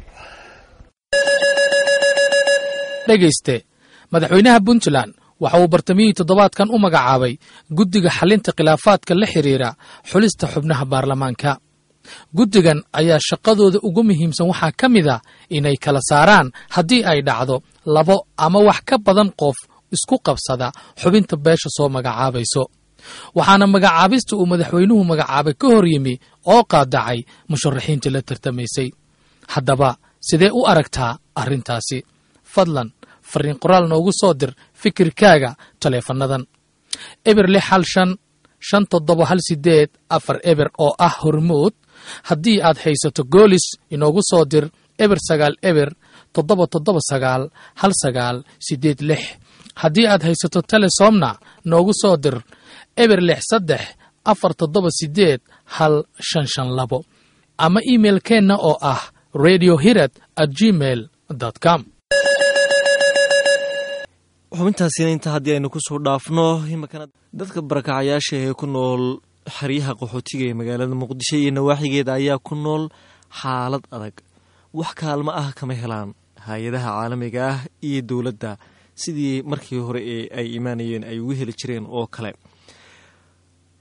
dhegayste madaxweynaha puntland waxa uu bartamihii toddobaadkan u magacaabay guddiga xalinta khilaafaadka la xidhiira xulista xubnaha baarlamaanka guddigan ayaa shaqadooda ugu muhiimsan waxaa ka mid a inay kala saaraan haddii ay dhacdo labo ama wax ka badan qof isku qabsada xubinta beesha soo magacaabayso waxaana magacaabista uu madaxweynuhu magacaabay ka hor yimi oo qaadacay musharaxiintii la tartamaysay haddaba sidee u aragtaa arrintaasi fadlan fariin qoraal noogu soo dir fikirkaaga taleefannadan eber lix hal shan shan toddoba hal sideed afar eber oo ah hormuud haddii aad haysato goolis inoogu soo dir eber sagaal eber toddoba toddoba sagaal hal sagaal sideed lix haddii aad haysato telesomna noogu soo dir eber lix saddex afar toddoba sideed hal shan shan labo ama imailkeenna oo ah radio hirad at gmail com xubintaasina inta haddii aynu kusoo dhaafno iminkana dadka barakacayaasha ee ku nool xeryaha qaxootiga ee magaalada muqdisho iyo nawaaxigeeda ayaa ku nool xaalad adag wax kaalmo ah kama helaan hay-adaha caalamiga ah iyo dowladda sidii markii hore ee ay imaanayeen ay ugu heli jireen oo kale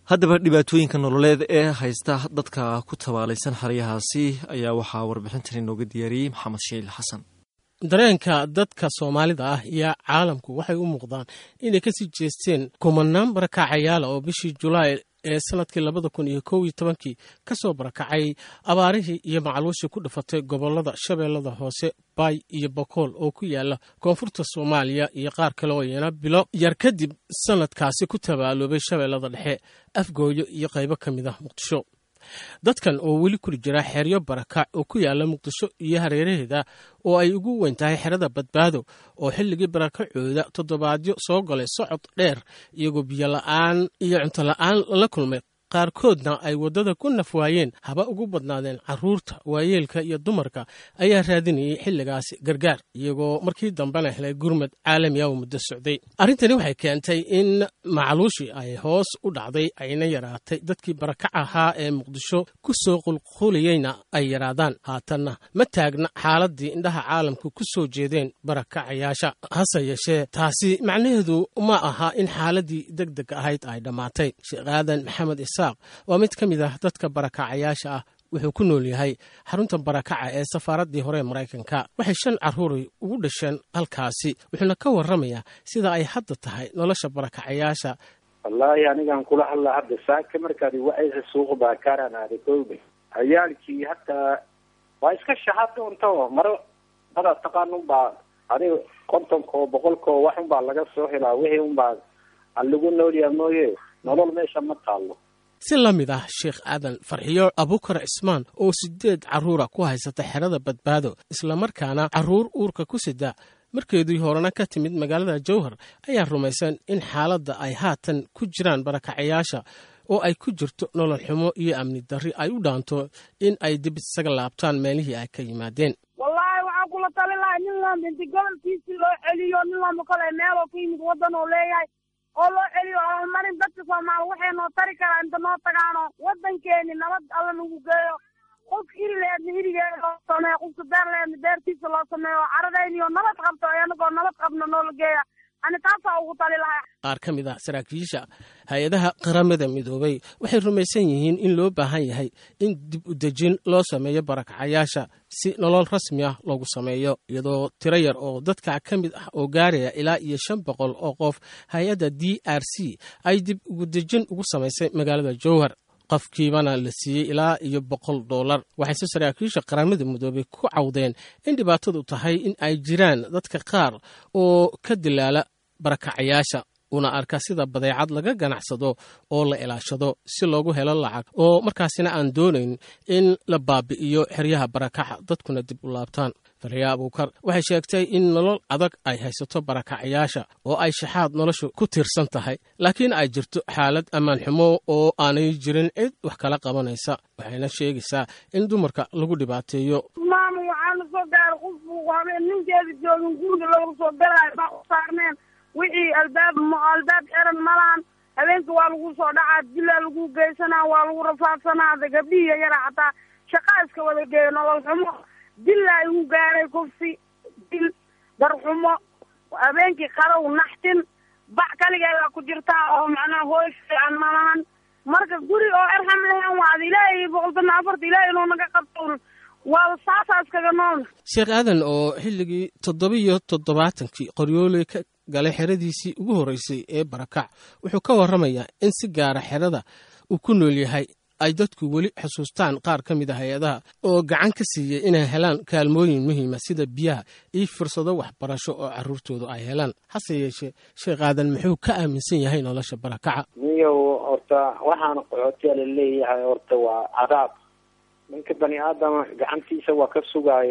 haddaba dhibaatooyinka nololeed ee haysta dadka ku tabaalaysan xeryahaasi ayaa waxaa warbixintan inooga diyaariyey maxamed shiil xasan dareenka dadka soomaalida ah iyo caalamku waxay u muuqdaan inay kasii jeesteen kumanaan barakaacayaala oo bishii julaay ee sanadkii labada kun iyo kow iyo tobankii ka soo barakacay abaarihii iyo macluushii ku dhifatay gobolada shabeellada hoose baay iyo bokool oo ku yaala koonfurta soomaaliya iyo qaar kale oo iyana bilo yar kadib sanadkaasi ku tabaaloobay shabeellada dhexe afgooyo iyo qaybo ka mid ah muqdisho dadkan oo weli kuri jira xeryo barakac oo ku yaala muqdisho iyo hareeraheeda oo ay ugu weyn tahay xerada badbaado oo xilligii barakacooda toddobaadyo soo galay socod dheer iyagoo biyo la'aan iyo cunto la'aan la kulmay qaarkoodna ay waddada ku nafwaayeen haba ugu badnaadeen carruurta waayeelka iyo dumarka ayaa raadinayay xilligaasi gargaar iyagoo markii dambena helay gurmad caalami ah oo muddo socday arrintani waxay keentay in macluushii ay hoos u dhacday ayna yaraatay dadkii barakac ahaa ee muqdisho ku soo qulqulayeyna ay yaraadaan haatanna ma taagna xaaladdii indhaha caalamka ku soo jeedeen barakacayaasha hase yeeshee taasi macnaheedu ma aha in xaaladdii deg deg ahayd ay dhammaatay sheekh aadan maxamed waa mid ka mid ah dadka barakacayaasha ah wuxuu ku nool yahay xarunta barakaca ee safaaraddii hore ee maraykanka waxay shan carruuray ugu dhasheen halkaasi wuxuuna ka warramayaa sida ay hadda tahay nolosha barakacayaasha wallaahi anigaan kula hadlaa hadda saaka markaad wacaysa suuqa baakaaraan aaday koobe ciyaalkii hataa waa iska shaxad unto maro dada taqaan unbaa adiga kontonka oo boqolka oo wax unbaa laga soo helaa wixii unbaa alagu noolyaa mooye nolol meesha ma taallo si la mid ah sheekh aadan farxiyo abukar cismaan oo sideed carruura ku haysata xerada badbaado islamarkaana carruur uurka ku sida markeedii horena ka timid magaalada jowhar ayaa rumaysan in xaaladda ay haatan ku jiraan barakacayaasha oo ay ku jirto nolol xumo iyo amni darri ay u dhaanto in ay dib isaga laabtaan meelihii ay ka yimaadeen wallaahi waxaan kula tali lahay nin loo minti gobolkiisii loo celiyo nin looma kale meeloo ka yimid waddan oo leeyahay oo loo celiyo horumarin dadka soomaali waxay noo tari karaa inta noo tagaano waddankeeni nabad alla nagu geeyo qofka iri leedna irigeeda loo sameeyo qofka beer leedna beertiisa loo sameeyo caradayniyo nabad qabto anagoo nabad qabna noola geeya ani taasaa ugu tali lahay qaar ka mid ah saraakiisha hay-adaha qaramada midoobay waxay rumaysan yihiin in loo baahan yahay in dib u dejin loo sameeyo barakacayaasha si nolol rasmi ah loogu sameeyo iyadoo tiro yar oo dadka ka mid ah oo gaaraya ilaa iyo shan boqol oo qof hay-adda d r c ay dib ugu dejin ugu samaysay magaalada jowhar qofkiibana la siiyey ilaa iyo boqol dollar waxayse saraakiisha qaramada midoobay ku cawdeen in dhibaatadu tahay in ay jiraan dadka qaar oo ka dilaala barakacayaasha una arka sida badeecad laga ganacsado oo la ilaashado si loogu helo lacag oo markaasina aan doonayn in la baabi'iyo xeryaha barakaca dadkuna dib u laabtaan farya abuukar waxay sheegtay in nolol adag ay haysato barakacayaasha oo ay shaxaad noloshu ku tiirsan tahay laakiin ay jirto xaalad ammaan xumo oo aanay jirin cid wax kala qabanaysa waxayna sheegaysaa in dumarka lagu dhibaateeyo maama waxaana soo gaaray qofku habeen ninkeeda joogin guriga looga soo galaayo baa u saarneen wixii albaab albaab xiran malahan habeenka waa lagu soo dhacaa dilaa lagu geysanaa waa lagu rafaadsanaa gabdhihiya yara xataa shaqaa iska wada geeyo nolol xumo dillaa igu gaaray kufsi dil darxumo habeenkii qarow naxtin bac kaligeedaa ku jirtaa oo macnaha hooy fiican malahan marka guri oo erxam lehen waad ilaahay boqoltana afarta ilaahay inuu naga qabto waa saasaa iskaga nool sheekh aadan oo xilligii toddobiyo toddobaatankii qoryooley ka galay xeradiisii ugu horreysay ee barakac wuxuu ka warramayaa in si gaara xerada uu ku nool yahay ay dadku weli xusuustaan qaar ka mid a hay-adaha oo gacan ka siiyey inay helaan kaalmooyin muhiima sida biyaha iyo fursado waxbarasho oo carruurtoodu ay helaan hase yeeshee sheekh aadan muxuu ka aaminsan yahay nolosha barakaca niyow horta waxaana qaxootiya la leeyahay horta waa cadaab ninka bani aadama gacantiisa waa ka sugaaye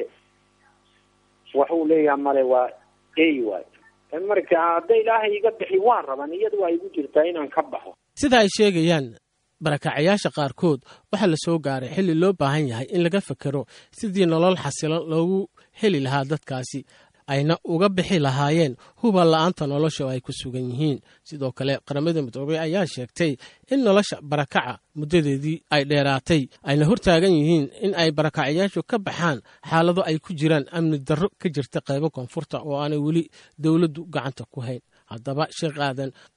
waxuu leeyahay male waa ey waay marka hadda ilaahay iga bixi waan raban iyada waa igu jirtaa inaan ka baxo sida ay sheegayaan barakacayaasha qaarkood waxaa la soo gaaray xilli loo baahan yahay in laga fekero sidii nolol xasilo loogu heli lahaa dadkaasi ayna uga bixi lahaayeen huban la-aanta nolosha oo ay ku sugan yihiin sidoo kale qaramada midoobey ayaa sheegtay in nolosha barakaca muddadeedii ay dheeraatay ayna hortaagan yihiin in ay barakacayaashu ka baxaan xaalado ay ku jiraan amni darro ka jirta qaybo koonfurta oo aanay weli dowladdu gacanta ku hayn haddaba sheekh aadan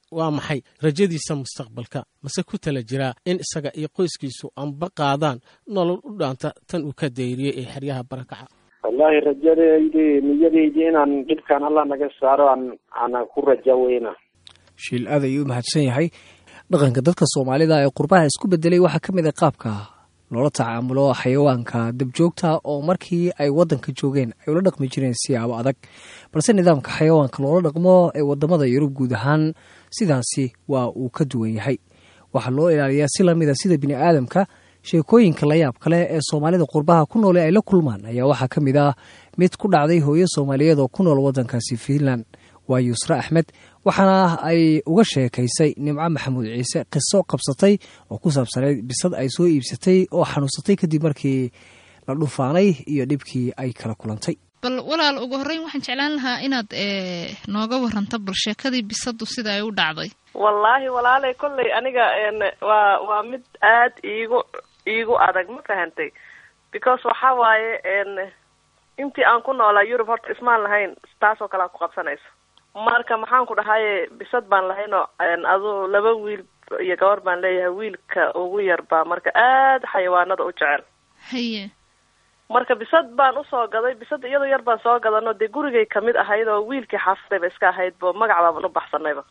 waa maxay rajadiisa mustaqbalka mase ku tala jiraa in isaga iyo qoyskiisu anba qaadaan nolol u dhaanta tan uu ka dayriyey ee xeryaha barakaca wallaahi rajadaydi niyadaydi inaan dhibkan allah naga saaro aan aan ku raja weyna shiil aad ayuu u mahadsan yahay dhaqanka dadka soomaalida ee qurbaha isku bedelay waxaa ka mid a qaabka loola tacaamulo xayawaanka dabjoogta oo markii ay wadanka joogeen ay ula dhaqmi jireen siyaabo adag balse nidaamka xayawaanka loola dhaqmo ee wadamada yurub guud ahaan sidaasi waa uu ka duwan yahay waxaa loo ilaaliyaa si lamida sida bini aadamka sheekooyinka layaab kale ee soomaalida qurbaha ku noole ay la kulmaan ayaa waxaa ka mid ah mid ku dhacday hooyo soomaaliyeed oo ku nool wadankaasi fiinland waa yuusre axmed waxaana ay uga sheekaysay nimco maxamuud ciise qiso qabsatay oo ku saabsanayd bisad ay soo iibsatay oo xanuunsatay kadib markii la dhufaanay iyo dhibkii ay kala kulantay bal walaal ugu horreyn waxaan jeclaan lahaa inaad nooga waranto bal sheekadii bisadu sida ay u dhacday wallaahi walaalay kolley aniga waa waa mid aad iigu iigu adag ma fahantay because waxa waaye intii aan ku noolaa yurub horta ismaan lahayn taasoo kale aan ku qabsanayso marka maxaan ku dhahaye bisad baan lahaynoo adu laba wiil iyo gabar baan leeyahay wiilka ugu yar baa marka aad xayawaanada u jecel haye marka bisad baan usoo gaday bisad iyadoo yar baan soo gadano dee gurigay kamid ahayd oo wiilkii xaafadayba iska ahayd bo magac baaban u baxsanayba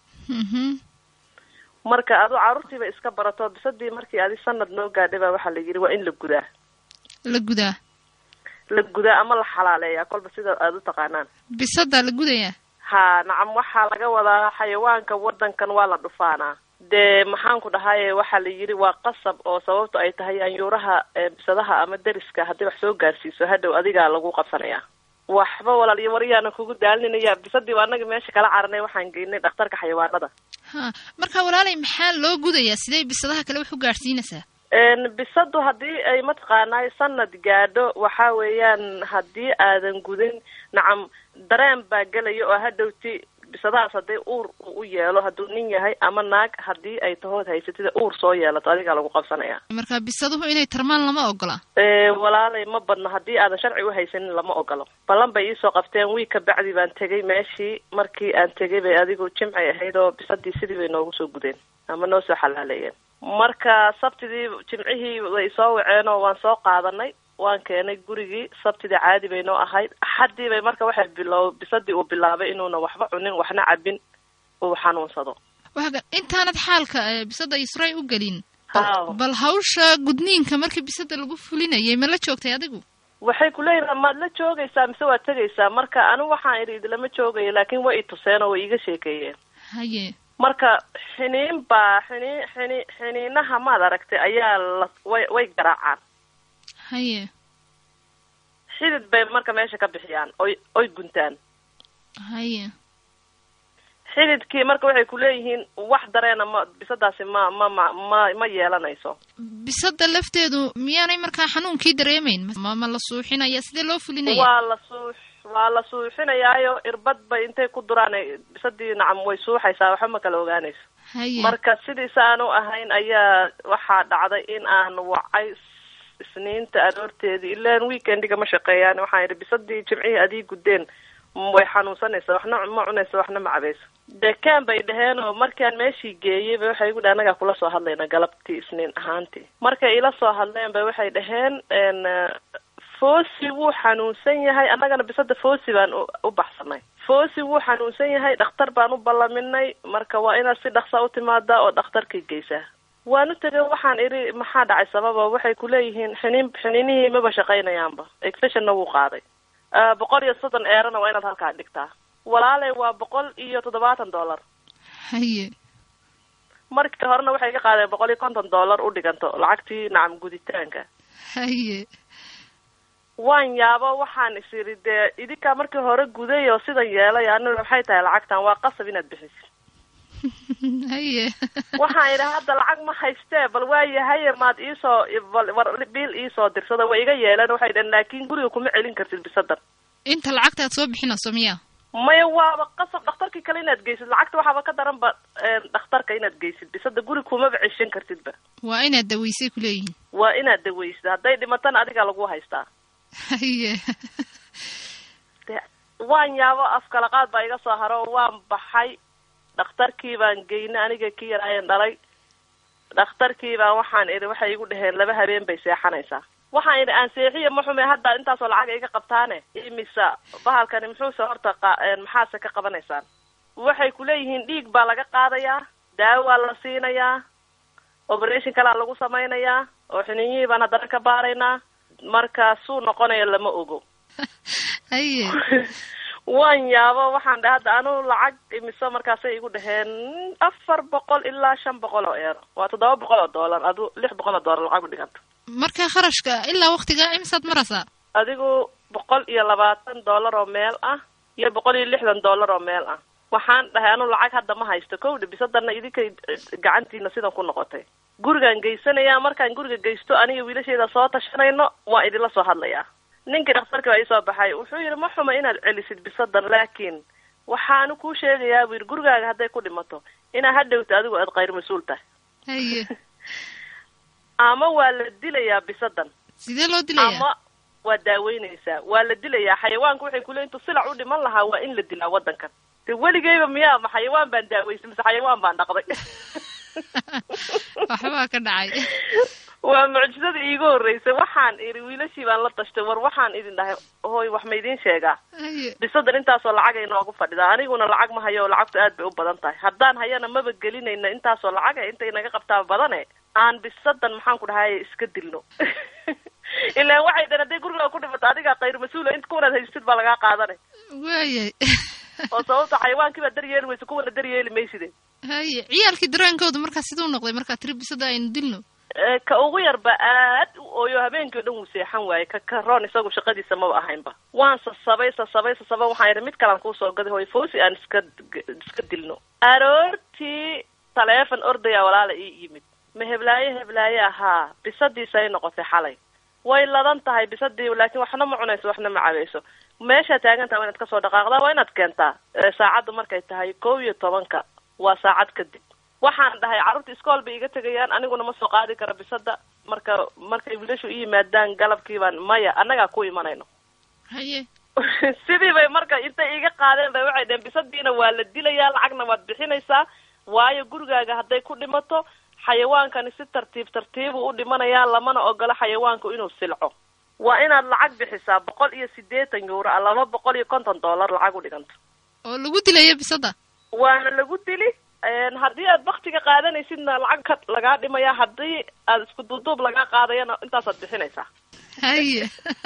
marka adu caruurtiiba iska barato bisadii markii adi sanad noo gaadhay baa waxaa la yidhi waa in la gudaa la gudaa la gudaa ama la xalaaleeyaa kolba sida aada u taqaanaan bisadaa la gudayaa ha nacam waxaa laga wadaa xayawaanka wadankan waa la dhufaanaa dee maxaan ku dhahaye waxaa la yidhi waa qasab oo sababto ay tahay anyuuraha bisadaha ama deriska haddii wax soo gaarsiiso hadhow adigaa lagu qabsanayaa waxba walaal iyo waryaana kugu daalinaya bisadii waa anaga meesha kala caranay waxaan geynay dhakhtarka xayawaanada ha marka walaalay maxaa loo gudayaa sidee bisadaha kale wax u gaadhsiinaysaa bisadu haddii ay mataqaanay sanad gaadho waxa weeyaan haddii aadan gudin nacam dareen baa gelaya oo hadhowti bisadahaas hadday uur u yeelo hadduu nin yahay ama naag haddii ay tahood haysatida uur soo yeelato adigaa lagu qabsanaya marka bisaduhu inay tarmaan lama ogola walaalay ma badno haddii aadan sharci u haysanin lama ogolo ballan bay iisoo qabteen wiig ka bacdi baan tegay meeshii markii aan tegay bay adigu jimcay ahayd oo bisadii sidii bay noogu soo gudeen ama noo soo xalaaleeyeen marka sabtidii jimcihii way soo waceen oo waan soo qaadanay waan keenay gurigii sabtidii caadi bay noo ahayd axaddii bay marka waxay bilow bisadii uu bilaabay inuuna waxba cunin waxna cabin uu xanuunsado waga intaanad xaalka bisada isray u gelin bal hawsha gudniinka markii bisada lagu fulinayay ma la joogtay adigu waxay kuleeyihin maad la joogaysaa mise waad tegaysaa marka anigu waxaan idhi idilama joogaya laakiin way i tuseen oo way iiga sheekeeyeen haye marka xiniin baa xiniin xini xiniinaha maad aragtay ayaa la way way garaacaan haye xidid bay marka meesha ka bixiyaan oy oy guntaan haye xididkii marka waxay kuleeyihiin wax dareena ma bisadaasi ma ma ma ma ma yeelanayso bisada lafteedu miyaanay markaa xanuunkii dareemayn ma ma la suuxinaya sidee loo fulinaya waa la suux waa la suuxinayaayo irbad bay intay ku duraan bisadii nacam way suuxaysaa waxba ma kala ogaanayso haye marka sidiisa aan u ahayn ayaa waxaa dhacday in aan wacay isniinta aroorteedii ilaan weekendiga ma shaqeeyaan waxaan idhi bisadii jimcihii adii guddeen way xanuunsanaysa waxna ma cunaysa waxna ma cabayso dekaan bay dhaheen oo markaan meeshii geeyey ba waxay igu dhah anagaa kula soo hadlayna galabtii isniin ahaantii markay ila soo hadleen ba waxay dhaheen foosi wuu xanuunsan yahay annagana bisada foosi baan u baxsanay foosi wuu xanuunsan yahay dhakhtar baan u ballaminay marka waa inaad si dhaqsa u timaadaa oo dhakhtarkii geysaa waan u tegay waxaan idhi maxaa dhacay sababa waxay kuleeyihiin xiniin xiniinihii maba shaqaynayaanba exfeshonna wuu qaaday boqol iyo soddon eerana waa inaad halkaa dhigtaa walaalay waa boqol iyo toddobaatan dollar haye markii horena waxay ka qaadeen boqol iyo konton dollar u dhiganto lacagtii nacam guditaanka haye waan yaabo waxaan is idhi dee idinkaa markii hore guday oo sidan yeelay ani maxay tahay lacagtan waa qasab inaad bixisid haye waxaan idhi hadda lacag ma haystee bal waayahaye maad iisoo war biil iisoo dirsada way iga yeeleen waxay dhaheen laakiin guriga kuma celin kartid bisadan inta lacagta aad soo bixinayso miya maya waaba qasab dhakhtarkii kale inaad geysid lacagta waxaaba ka daran ba dhakhtarka inaad geysid bisada guri kumaba ceshan kartidba waa inaad daweysay kuleeyihin waa inaad daweysid hadday dhimatana adigaa lagu haystaa haye waan yaabo afkalaqaad baa iga soo haro waan baxay dhakhtarkii baan geynay aniga ki yar ayan dhalay dhakhtarkii baan waxaan idhi waxay igu dhaheen laba habeen bay seexanaysaa waxaan idhi aan seexiya ma xume hadda intaasoo lacag iga qabtaane imisa bahalkani muxuuse horta maxaase ka qabanaysaan waxay kuleeyihiin dhiig baa laga qaadayaa daawaa la siinayaa operation kalaa lagu samaynayaa oo xininyihii baan haddana ka baaraynaa marka suu noqonaya lama ogo haye waan yaabo waxaan dhahay hadda anu lacag imiso markaasay igu dhaheen afar boqol ilaa shan boqol oo eero waa toddoba boqol oo dollar adu lix boqol oo dollar lacag u dhiganta marka kharashka ilaa waktiga imisaad maraysaa adigu boqol iyo labaatan dollar oo meel ah iyo boqol iyo lixdan dollar oo meel ah waxaan dhahay anu lacag hadda ma haysto kowdha bisadana idinkay gacantiina sidan ku noqotay gurigaan geysanayaa markaan guriga geysto aniga wiilasheeda soo tashanayno waa idinla soo hadlayaa ninkii dhakhtarka baa iisoo baxay wuxuu yidhi ma xuma inaad celisid bisadan laakiin waxaanu kuu sheegayaa buu yidhi gurigaaga hadday ku dhimato inaa hadhowta adigu aad khayr mas-uul tahay haye ama waa la dilayaa bisadan sidee loo dilaya ama waa daaweynaysaa waa la dilayaa xayawaanku waxay kule intuu silac u dhiman lahaa waa in la dilaa waddankan de weligeyba miyaa ma xayawaan baan daaweysay mise xayawaan baan dhaqday waxbaa ka dhacay waa mucjisada iigu horreysay waxaan idhi wiilashii baan la tashtay war waxaan idin dhahay hooy wax ma idiin sheegaa bisadan intaasoo lacagay noogu fadhidaa aniguna lacag ma hayo oo lacagtu aad bay u badan tahay haddaan hayana maba gelinayna intaasoo lacaga intay naga qabtaa badane aan bisadan maxaan ku dhahay iska dilno ilaan waxay dhan hadday gurigaa ku dhimato adigaa khayr mas-uula int kuwanaad haystid baa lagaa qaadanay waayay oo sababta xayawaankii baa daryeeli weysa kuwana daryeeli mayside haye ciyaalkii dareenkooda markaa siduu noqday markaa tiri bisada aynu dilno ka ugu yarba aad u ooyo habeenkii o dhan wuu seexan waaye ka karoon isagu shaqadiisa maba ahaynba waan sasabay sasabay sasabay waxaan idhi mid kalaan kuusoo gaday hooy foosi aan iska iska dilno aroortii taleefon ordaya walaala ii yimid ma heblaaye heblaaye ahaa bisadiisa ay noqotay xalay way ladan tahay bisadii laakiin waxna ma cunayso waxna ma cabayso meeshaa taagan taha waa inaad kasoo dhaqaaqdaa waa inaad keentaa saacaddu markay tahay kow iyo tobanka waa saacad kadib waxaan dhahay carruurta iskool bay iga tegayaan aniguna ma soo qaadi kara bisada marka markay wiilashu i yimaadaan galabkii baan maya annagaa ku imanayno haye sidii bay marka intay iga qaadeen bay waxay dheheen bisadiina waa la dilayaa lacagna waad bixinaysaa waayo gurigaaga hadday ku dhimato xayawaankani si tartiib tartiibu u dhimanayaa lamana ogolo xayawaanku inuu silco waa inaad lacag bixisaa boqol iyo siddeetan yuuro a laba boqol iyo konton dollar lacag u dhiganto oo lagu dilayo bisada waana lagu dili haddii aad baktiga qaadanaysidna lacag ka lagaa dhimaya haddii aad isku duuduub lagaa qaadayana intaasaad bixinaysaa haye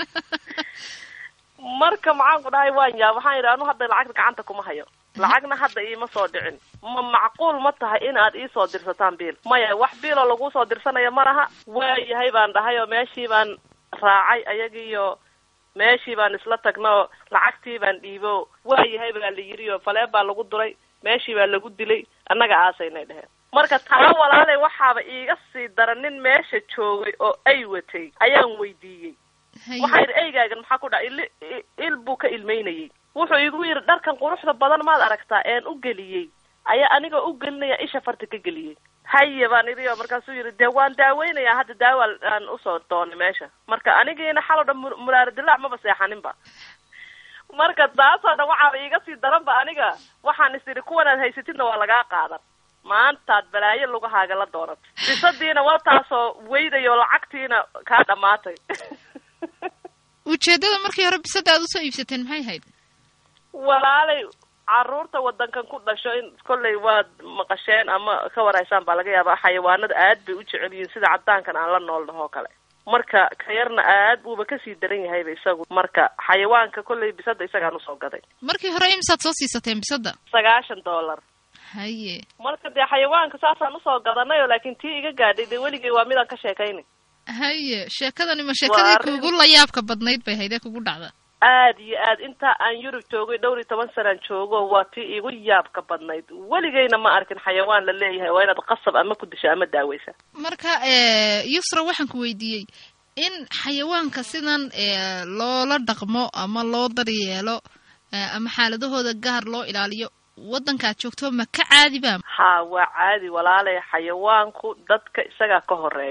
marka maxaan ku dhahay waan yaab waxaan yidhi anu hadda lacagta gacanta kuma hayo lacagna hadda iima soo dhicin ma macquul ma tahay in aad iisoo dirsataan biil maya wax biiloo laguu soo dirsanaya ma laha waayahay baan dhahay oo meeshii baan raacay ayagiiyo meeshii baan isla tagno lacagtii baan dhiibo waayahay baa la yidhi oo falee baa lagu duray meeshii baa lagu dilay annaga aasaynay dheheen marka taa walaale waxaaba iiga sii dara nin meesha joogay oo ay watay ayaan weydiiyey waxaa yidhi eygaagan maxaa ku dhaca il il buu ka ilmeynayay wuxuu igu yidhi dharkan quruxda badan maad aragtaa een u geliyey ayaa anigoo u gelinaya isha farta ka geliyey haye baan idhi oo markaasuu yidhi dee waan daaweynayaa hadda daawa aan usoo doonay meesha marka anigiina xaloo dhan mulaaradilac maba seexaninba marka taasoo dhan waxaaba iiga sii daranba aniga waxaan is idhi kuwanaad haysatidna waa lagaa qaadan maantaad balaayo lugahaaga la doonata bisadiina waa taasoo weydayo lacagtiina kaa dhammaatay ujeeddada markii hore bisada aad usoo iibsateen maxay hayd walaalay caruurta wadankan ku dhasho in kollay waad maqasheen ama ka waraysaan baa laga yaabaa xayawaanada aad bay u jecel yihiin sida caddaankan aan la nool dhahoo kale marka ka yarna aad buuba kasii daran yahayba isagu marka xayawaanka kollay bisada isagaan usoo gaday markii hore imsaad soo siisateen bisada sagaashan dollar haye marka dee xayawaanka saasaan usoo gadanayo laakiin tii iga gaadhay dee weligay waa midaan ka sheekaynay haye sheekadani ma sheekadii kuugu layaabka badnayd bay haydee kugu dhacda aad iyo aad intaa aan yurub joogay dhowr iyo toban sanaan joogo waa tii igu yaabka badnayd weligayna ma arkin xayawaan la leeyahay waa inaad qasab ama ku disho ama daaweysa marka yusra waxaan ku weydiiyey in xayawaanka sidan loola dhaqmo ama loo daryeelo ama xaaladahooda gaar loo ilaaliyo waddankaad joogto ma ka caadiba ha waa caadi walaalay xayawaanku dadka isagaa ka horeeyo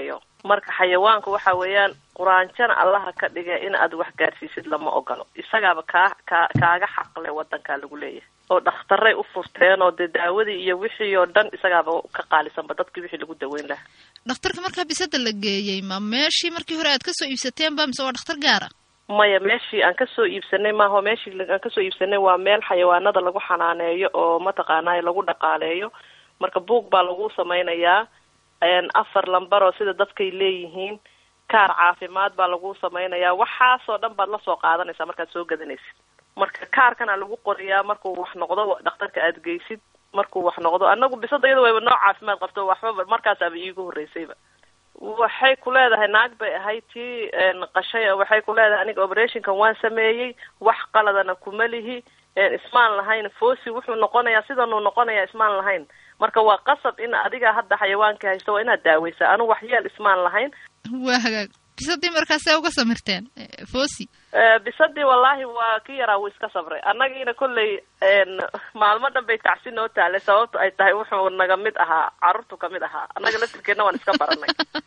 marka xayawaanku waxa weeyaan quraanjana allaha ka dhiga in aad wax gaarsiisid lama ogolo isagaaba kaa kaa kaaga xaqle wadankaa lagu leeyahay oo dhakhtaray u furteen oo dee daawadii iyo wixii oo dhan isagaaba ka qaalisanba dadkii wixii lagu daweyn lahaa dhakhtarka markaa bisada la geeyey ma meeshii markii hore aad kasoo iibsateenba mise waa dhakhtar gaara maya meeshii aan kasoo iibsanay maaha meeshii aan kasoo iibsanay waa meel xayawaanada lagu xanaaneeyo oo mataqaanay lagu dhaqaaleeyo marka buug baa lagu samaynayaa afar lambar oo sida dadkay leeyihiin kaar caafimaad baa lagu samaynayaa waxaasoo dhan baad lasoo qaadanaysaa markaad soo gadanaysid marka kaarkana lagu qoriyaa markuu wax noqdo dhakhtarka aad geysid markuu wax noqdo anagu bisada iyada wayba noo caafimaad qabto waxbaba markaasaaba iigu horreysayba waxay ku leedahay naag bay ahayd tii qashay waxay ku leedahay aniga operationkan waan sameeyey wax qaladana kuma lihi ismaan lahayn fosi wuxuu noqonayaa sidanuu noqonayaa ismaan lahayn marka waa qasab in adiga hadda xayawaanka haysto waa inaad daaweysaa anu waxyeel ismaan lahayn waa hagaag bisadii markaasee uga samirteen fosi bisadii wallaahi waa ki yaraa wuu iska sabray annagiina kolley maalmo dhan bay tacsi noo taalay sababto ay tahay wuxuu naga mid ahaa carruurtu kamid ahaa annaga laftirkeedna waan iska baranay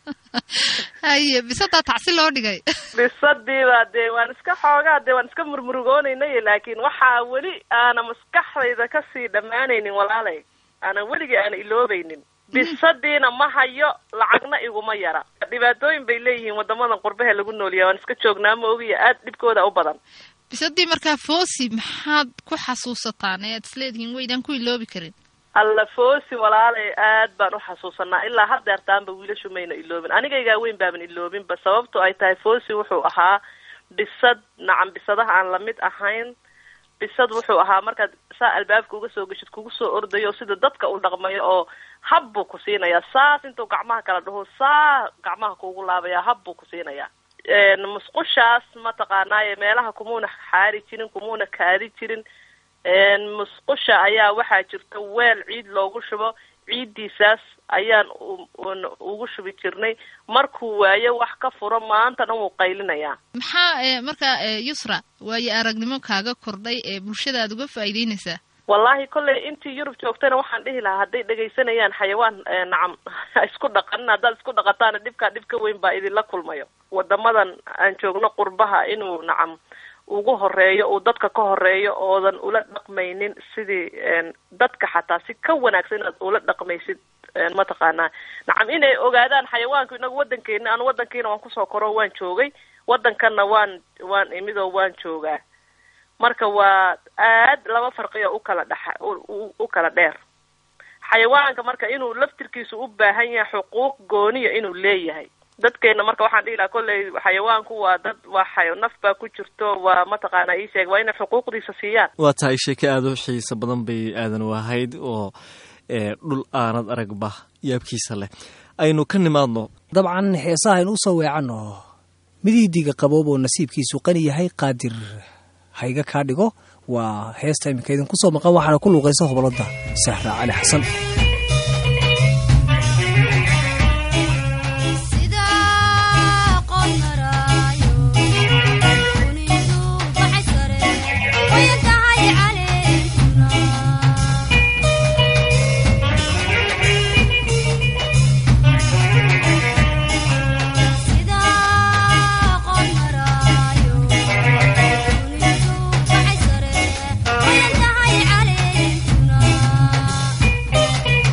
haye bisadaa tacsi loo dhigay bisadiiba dee waan iska xoogaa dee waan iska murmurugoonayna laakiin waxaa weli aana maskaxdayda kasii dhammaanaynin walaalay aanan weligii aana iloobaynin bisadiina ma hayo lacagna iguma yara dhibaatooyin bay leeyihiin wadamadan qurbahe lagu noolyahay waan iska joognaa ma ogiya aad dhibkooda u badan bisadii markaa fosi maxaad ku xasuusataan ee aad isleedihiin weydaan ku iloobi karin alla fosi walaalay aad baan u xasuusanaa ilaa haddeertaanba wiilashu mayna iloobin anigaygaa weyn baaban iloobinba sababto ay tahay fosi wuxuu ahaa bisad nacam bisadaha aan lamid ahayn bisad wuxuu ahaa markaad saa albaabka uga soo geshid kugu soo ordayo sida dadka u dhaqmayo oo hab buu ku siinayaa saas intuu gacmaha kala dhaho saa gacmaha kuugu laabaya hab buu ku siinayaa musqushaas mataqaanaaye meelaha kumuuna xaari jirin kumuuna kaadi jirin musqusha ayaa waxaa jirta weel ciid loogu shubo ciiddiisaas ayaan ugu shubi jirnay markuu waayo wax ka furo maanta dhan wuu qaylinayaa maxaa markaa yusra waayo aragnimo kaaga kordhay ee bulshada aad uga faa'iideynaysaa wallahi kolley intii yurub joogtayna waxaan dhihi lahaa hadday dhegaysanayaan xayawaan nacam isku dhaqanin haddaad isku dhaqataana dhibkaa dhib ka weyn baa idinla kulmayo wadamadan aan joogno qurbaha inuu nacam ugu horeeyo uu dadka ka horeeyo oodan ula dhaqmaynin sidii dadka xataa si ka wanaagsan inaad ula dhaqmaysid mataqaanaa nacam inay ogaadaan xayawaanku inagu wadankeena anu wadankiina waan kusoo koro waan joogay wadankanna waan waan imid oo waan joogaa marka waa aad laba farqiyo ukala dhexa u kala dheer xayawaanka marka inuu laftirkiisu u baahan yahay xuquuq gooniya inuu leeyahay dadkeena marka waxaan dhihi lahaa kolley xayawaanku waa dad waa xayo naf baa ku jirto waa mataqaanaa ii sheeg waa inay xuquuqdiisa siiyaan waa tahay sheeke aada u xiiso badan bay aadan u ahayd oo dhul aanad aragba yaabkiisa leh aynu ka nimaadno dabcan heesaha aynu usoo weecanno midiidiga qaboob oo nasiibkiisu qani yahay qaadir hayga kaa dhigo waa heesta iminka idinku soo maqan waxaana ku luuqaysa hobolada sahra cali xasan Thank you.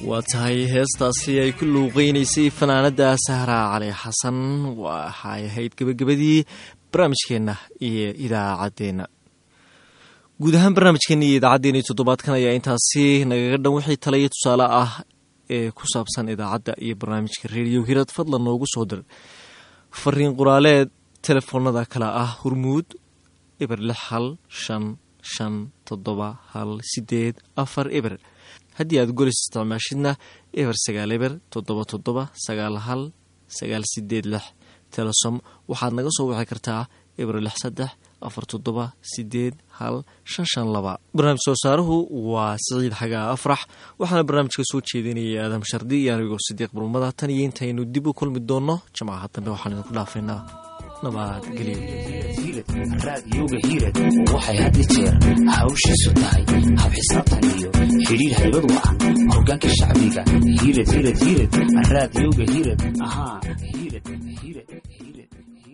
waa tahay heestaasi ay ku luuqeynaysay fanaanada sahraa cali xasan waxay ahayd gebagabadii barnaamijkeenna iyo idaacaddeenna guud ahaan barnaamijkeenna iyo idaacaddeenna iyo toddobaadkan ayaa intaasi nagaga dhan wixii talaya tusaale ah ee ku saabsan idaacadda iyo barnaamijka reediyo hirad fadlan noogu soo dir fariin qoraaleed telefoonada kale ah hurmuud eber lix hal shan shan toddoba hal sideed afar eber haddii aad golis isticmaashidna eber sagaal eber toddoba toddoba sagaal hal sagaal sideed lix telesom waxaad naga soo wici kartaa eber lix saddex afar toddoba sideed hal shan shan laba barnaamij soo saaruhu waa siciid xagaa afrax waxaana barnaamijka soo jeedinayay aadam shardi iyo anigoo sidiiq burmada tan iyo intaynu dib u kulmi doonno jimcaha dambe waxaan idinku dhaafaynaa raadiyooga hiirad waxay had i jeer hawshiisu tahay hab xisaabtan iyo xidhiir haybad wacan hogaanka shacbiga hiirad hiirad hiirad raadiyooga hiirad ahaa